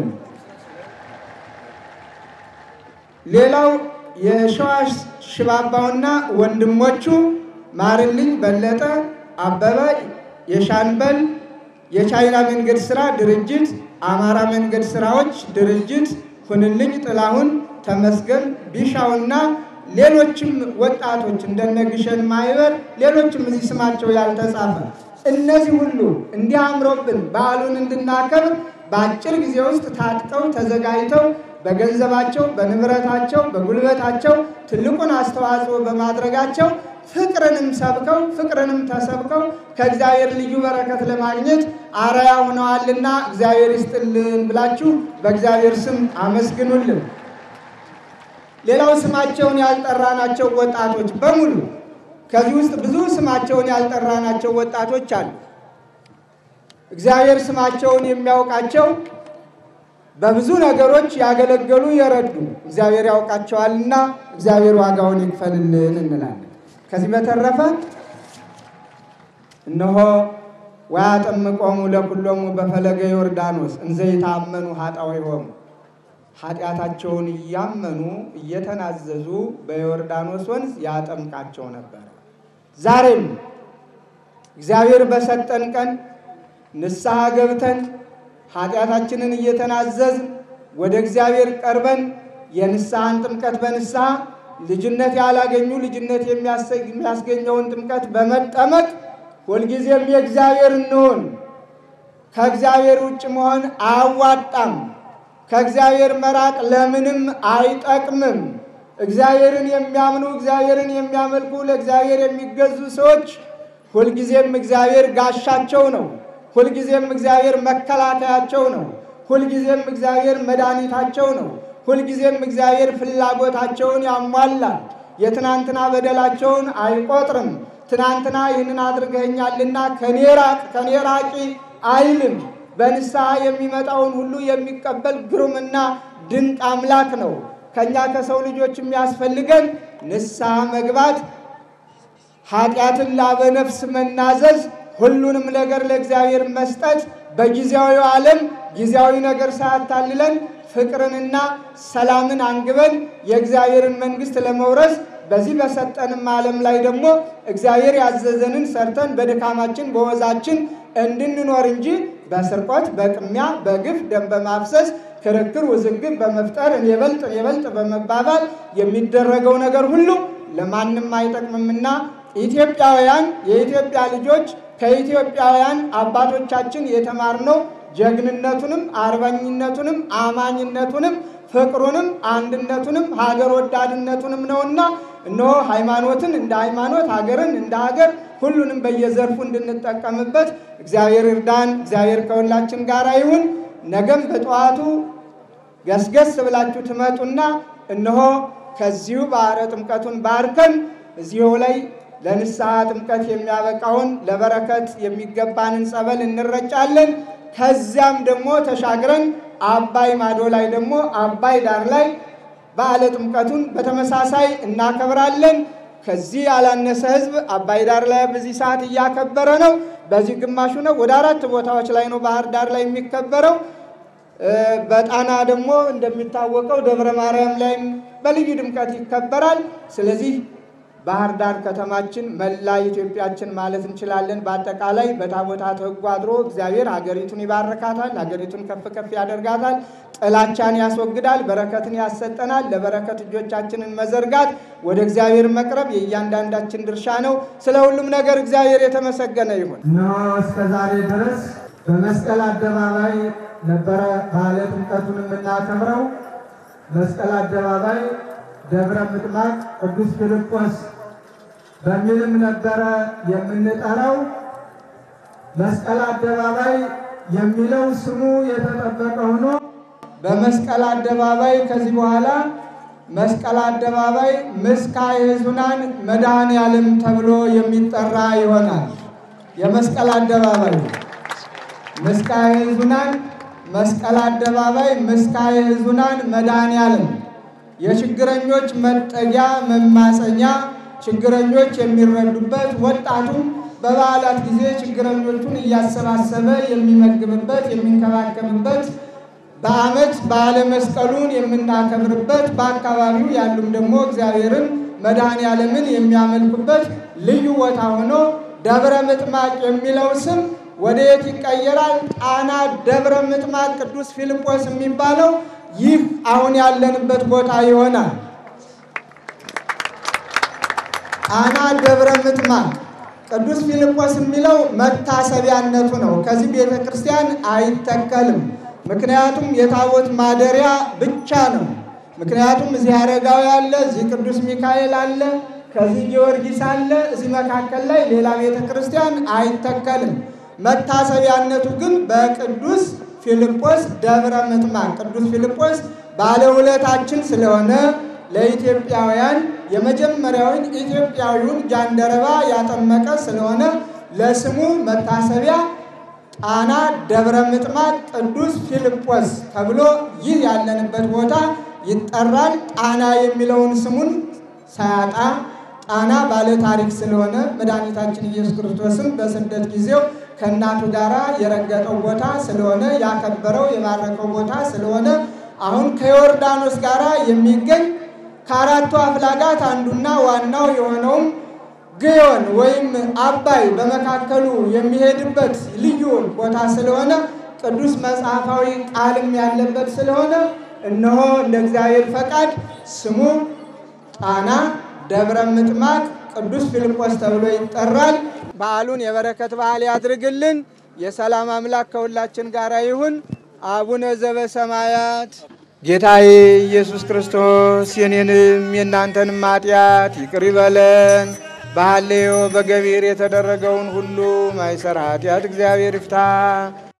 ሌላው የሸዋሽ ሽባባውና ወንድሞቹ ማርልኝ በለጠ አበበ፣ የሻንበል የቻይና መንገድ ስራ ድርጅት፣ አማራ መንገድ ስራዎች ድርጅት፣ ሁንልኝ ጥላሁን፣ ተመስገን ቢሻውና ሌሎችም ወጣቶች እንደነ ግሸን ማይበር ሌሎችም እዚህ ስማቸው ያልተጻፈ እነዚህ ሁሉ እንዲህ አምሮብን በዓሉን እንድናከብር በአጭር ጊዜ ውስጥ ታጥቀው ተዘጋጅተው በገንዘባቸው፣ በንብረታቸው፣ በጉልበታቸው ትልቁን አስተዋጽኦ በማድረጋቸው ፍቅርንም ሰብከው ፍቅርንም ተሰብከው ከእግዚአብሔር ልዩ በረከት ለማግኘት አርአያ ሆነዋልና እግዚአብሔር ይስጥልን ብላችሁ በእግዚአብሔር ስም አመስግኑልን። ሌላው ስማቸውን ያልጠራናቸው ወጣቶች በሙሉ ከዚህ ውስጥ ብዙ ስማቸውን ያልጠራናቸው ወጣቶች አሉ። እግዚአብሔር ስማቸውን የሚያውቃቸው በብዙ ነገሮች ያገለገሉ የረዱ እግዚአብሔር ያውቃቸዋልና እግዚአብሔር ዋጋውን ይክፈልልን እንላለን። ከዚህ በተረፈ እነሆ ወያጠምቆሙ ለኩሎሙ በፈለገ ዮርዳኖስ እንዘ ይታመኑ ኃጣውኢሆሙ ኃጢአታቸውን እያመኑ እየተናዘዙ በዮርዳኖስ ወንዝ ያጠምቃቸው ነበር። ዛሬም እግዚአብሔር በሰጠን ቀን ንስሐ ገብተን ኃጢአታችንን እየተናዘዝን ወደ እግዚአብሔር ቀርበን የንስሐን ጥምቀት በንስሐ ልጅነት ያላገኙ ልጅነት የሚያስገኘውን ጥምቀት በመጠመቅ ሁልጊዜም የእግዚአብሔር እንሆን። ከእግዚአብሔር ውጭ መሆን አያዋጣም። ከእግዚአብሔር መራቅ ለምንም አይጠቅምም። እግዚአብሔርን የሚያምኑ እግዚአብሔርን የሚያመልኩ ለእግዚአብሔር የሚገዙ ሰዎች ሁልጊዜም እግዚአብሔር ጋሻቸው ነው። ሁልጊዜም እግዚአብሔር መከላከያቸው ነው። ሁልጊዜም እግዚአብሔር መድኃኒታቸው ነው። ሁልጊዜም እግዚአብሔር ፍላጎታቸውን ያሟላል። የትናንትና በደላቸውን አይቆጥርም። ትናንትና ይህንን አድርገኛልና ከኔ ራቅ ከኔ ራቂ አይልም። በንስሐ የሚመጣውን ሁሉ የሚቀበል ግሩምና ድንቅ አምላክ ነው። ከእኛ ከሰው ልጆች የሚያስፈልገን ንስሐ መግባት፣ ኃጢአትን ላበነፍስ መናዘዝ፣ ሁሉንም ነገር ለእግዚአብሔር መስጠት፣ በጊዜያዊ ዓለም ጊዜያዊ ነገር ሳያታልለን ፍቅርንና ሰላምን አንግበን የእግዚአብሔርን መንግሥት ለመውረስ በዚህ በሰጠንም ዓለም ላይ ደግሞ እግዚአብሔር ያዘዘንን ሰርተን በድካማችን በወዛችን እንድንኖር እንጂ በስርቆት፣ በቅሚያ፣ በግፍ ደም በማፍሰስ ክርክር፣ ውዝግብ በመፍጠር እኔ በልጥ እኔ በልጥ በመባባል የሚደረገው ነገር ሁሉ ለማንም አይጠቅምምና ኢትዮጵያውያን የኢትዮጵያ ልጆች ከኢትዮጵያውያን አባቶቻችን የተማርነው ጀግንነቱንም አርበኝነቱንም አማኝነቱንም ፍቅሩንም አንድነቱንም ሀገር ወዳድነቱንም ነውና እነሆ ሃይማኖትን እንደ ሃይማኖት ሀገርን እንደ ሀገር ሁሉንም በየዘርፉ እንድንጠቀምበት እግዚአብሔር እርዳን። እግዚአብሔር ከሁላችን ጋር ይሁን። ነገም በጠዋቱ ገስገስ ብላችሁ ትመጡና እነሆ ከዚሁ ባህረ ጥምቀቱን ባርከን እዚሁ ላይ ለንስሐ ጥምቀት የሚያበቃውን ለበረከት የሚገባንን ጸበል እንረጫለን። ከዚያም ደግሞ ተሻግረን አባይ ማዶ ላይ ደግሞ አባይ ዳር ላይ በዓለ ጥምቀቱን በተመሳሳይ እናከብራለን። ከዚህ ያላነሰ ሕዝብ አባይ ዳር ላይ በዚህ ሰዓት እያከበረ ነው። በዚህ ግማሹ ነው። ወደ አራት ቦታዎች ላይ ነው ባህር ዳር ላይ የሚከበረው። በጣና ደግሞ እንደሚታወቀው ደብረ ማርያም ላይም በልዩ ድምቀት ይከበራል። ስለዚህ ባህር ዳር ከተማችን መላ ኢትዮጵያችን ማለት እንችላለን። በአጠቃላይ በታቦታት ሕጉ አድሮ እግዚአብሔር ሀገሪቱን ይባርካታል፣ ሀገሪቱን ከፍ ከፍ ያደርጋታል፣ ጥላቻን ያስወግዳል፣ በረከትን ያሰጠናል። ለበረከት እጆቻችንን መዘርጋት፣ ወደ እግዚአብሔር መቅረብ የእያንዳንዳችን ድርሻ ነው። ስለ ሁሉም ነገር እግዚአብሔር የተመሰገነ ይሁን። እነሆ እስከ ዛሬ ድረስ በመስቀል አደባባይ ነበረ በዓለ ጥምቀቱን የምናከብረው። መስቀል አደባባይ ደብረ ምጥማቅ ቅዱስ ፊልጶስ በሚልም ነበረ የምንጠራው። መስቀል አደባባይ የሚለው ስሙ የተጠበቀ ሆኖ በመስቀል አደባባይ ከዚህ በኋላ መስቀል አደባባይ ምስካየ ኅዙናን መድኃኔዓለም ተብሎ የሚጠራ ይሆናል። የመስቀል አደባባይ ምስካየ ኅዙናን መስቀል አደባባይ ምስካየ ኅዙናን መድኃኔዓለም የችግረኞች መጠጊያ መማፀኛ፣ ችግረኞች የሚረዱበት፣ ወጣቱም በበዓላት ጊዜ ችግረኞቹን እያሰባሰበ የሚመግብበት የሚንከባከብበት፣ በዓመት በዓለ መስቀሉን የምናከብርበት፣ በአካባቢው ያሉም ደግሞ እግዚአብሔርን መድኃኔዓለምን የሚያመልኩበት ልዩ ቦታ ሆኖ ደብረ ምጥማቅ የሚለው ስም ወደ የት ይቀየራል? ጣና ደብረ ምጥማቅ ቅዱስ ፊልጶስ የሚባለው ይህ አሁን ያለንበት ቦታ ይሆናል። ጣና ደብረ ምጥማቅ ቅዱስ ፊልጶስ የሚለው መታሰቢያነቱ ነው። ከዚህ ቤተ ክርስቲያን አይተከልም። ምክንያቱም የታቦት ማደሪያ ብቻ ነው። ምክንያቱም እዚህ አረጋዊ አለ፣ እዚህ ቅዱስ ሚካኤል አለ፣ ከዚህ ጊዮርጊስ አለ። እዚህ መካከል ላይ ሌላ ቤተ ክርስቲያን አይተከልም። መታሰቢያነቱ ግን በቅዱስ ፊልጶስ ደብረ ምጥማቅ ቅዱስ ፊልጶስ ባለውለታችን ስለሆነ ለኢትዮጵያውያን የመጀመሪያውን ኢትዮጵያዊውን ጃንደረባ ያጠመቀ ስለሆነ ለስሙ መታሰቢያ ጣና ደብረ ምጥማቅ ቅዱስ ፊልጶስ ተብሎ ይህ ያለንበት ቦታ ይጠራል። ጣና የሚለውን ስሙን ሳያጣ ጣና ባለ ታሪክ ስለሆነ መድኃኒታችን ኢየሱስ ክርስቶስም በስደት ጊዜው ከእናቱ ጋር የረገጠው ቦታ ስለሆነ ያከበረው የባረከው ቦታ ስለሆነ አሁን ከዮርዳኖስ ጋር የሚገኝ ከአራቱ አፍላጋት አንዱና ዋናው የሆነውም ግዮን ወይም አባይ በመካከሉ የሚሄድበት ልዩ ቦታ ስለሆነ ቅዱስ መጽሐፋዊ ቃልም ያለበት ስለሆነ እነሆ እንደ እግዚአብሔር ፈቃድ ስሙ ጣና ደብረ ምጥማቅ ቅዱስ ፊልጶስ ተብሎ ይጠራል። በዓሉን የበረከት በዓል ያድርግልን። የሰላም አምላክ ከሁላችን ጋር ይሁን። አቡነ ዘበሰማያት ጌታዬ ኢየሱስ ክርስቶስ የኔንም የእናንተንም ኃጢአት ይቅር ይበለን። በሐሌዮ በገቢር የተደረገውን ሁሉ ማይሰር ኃጢአት እግዚአብሔር ይፍታ።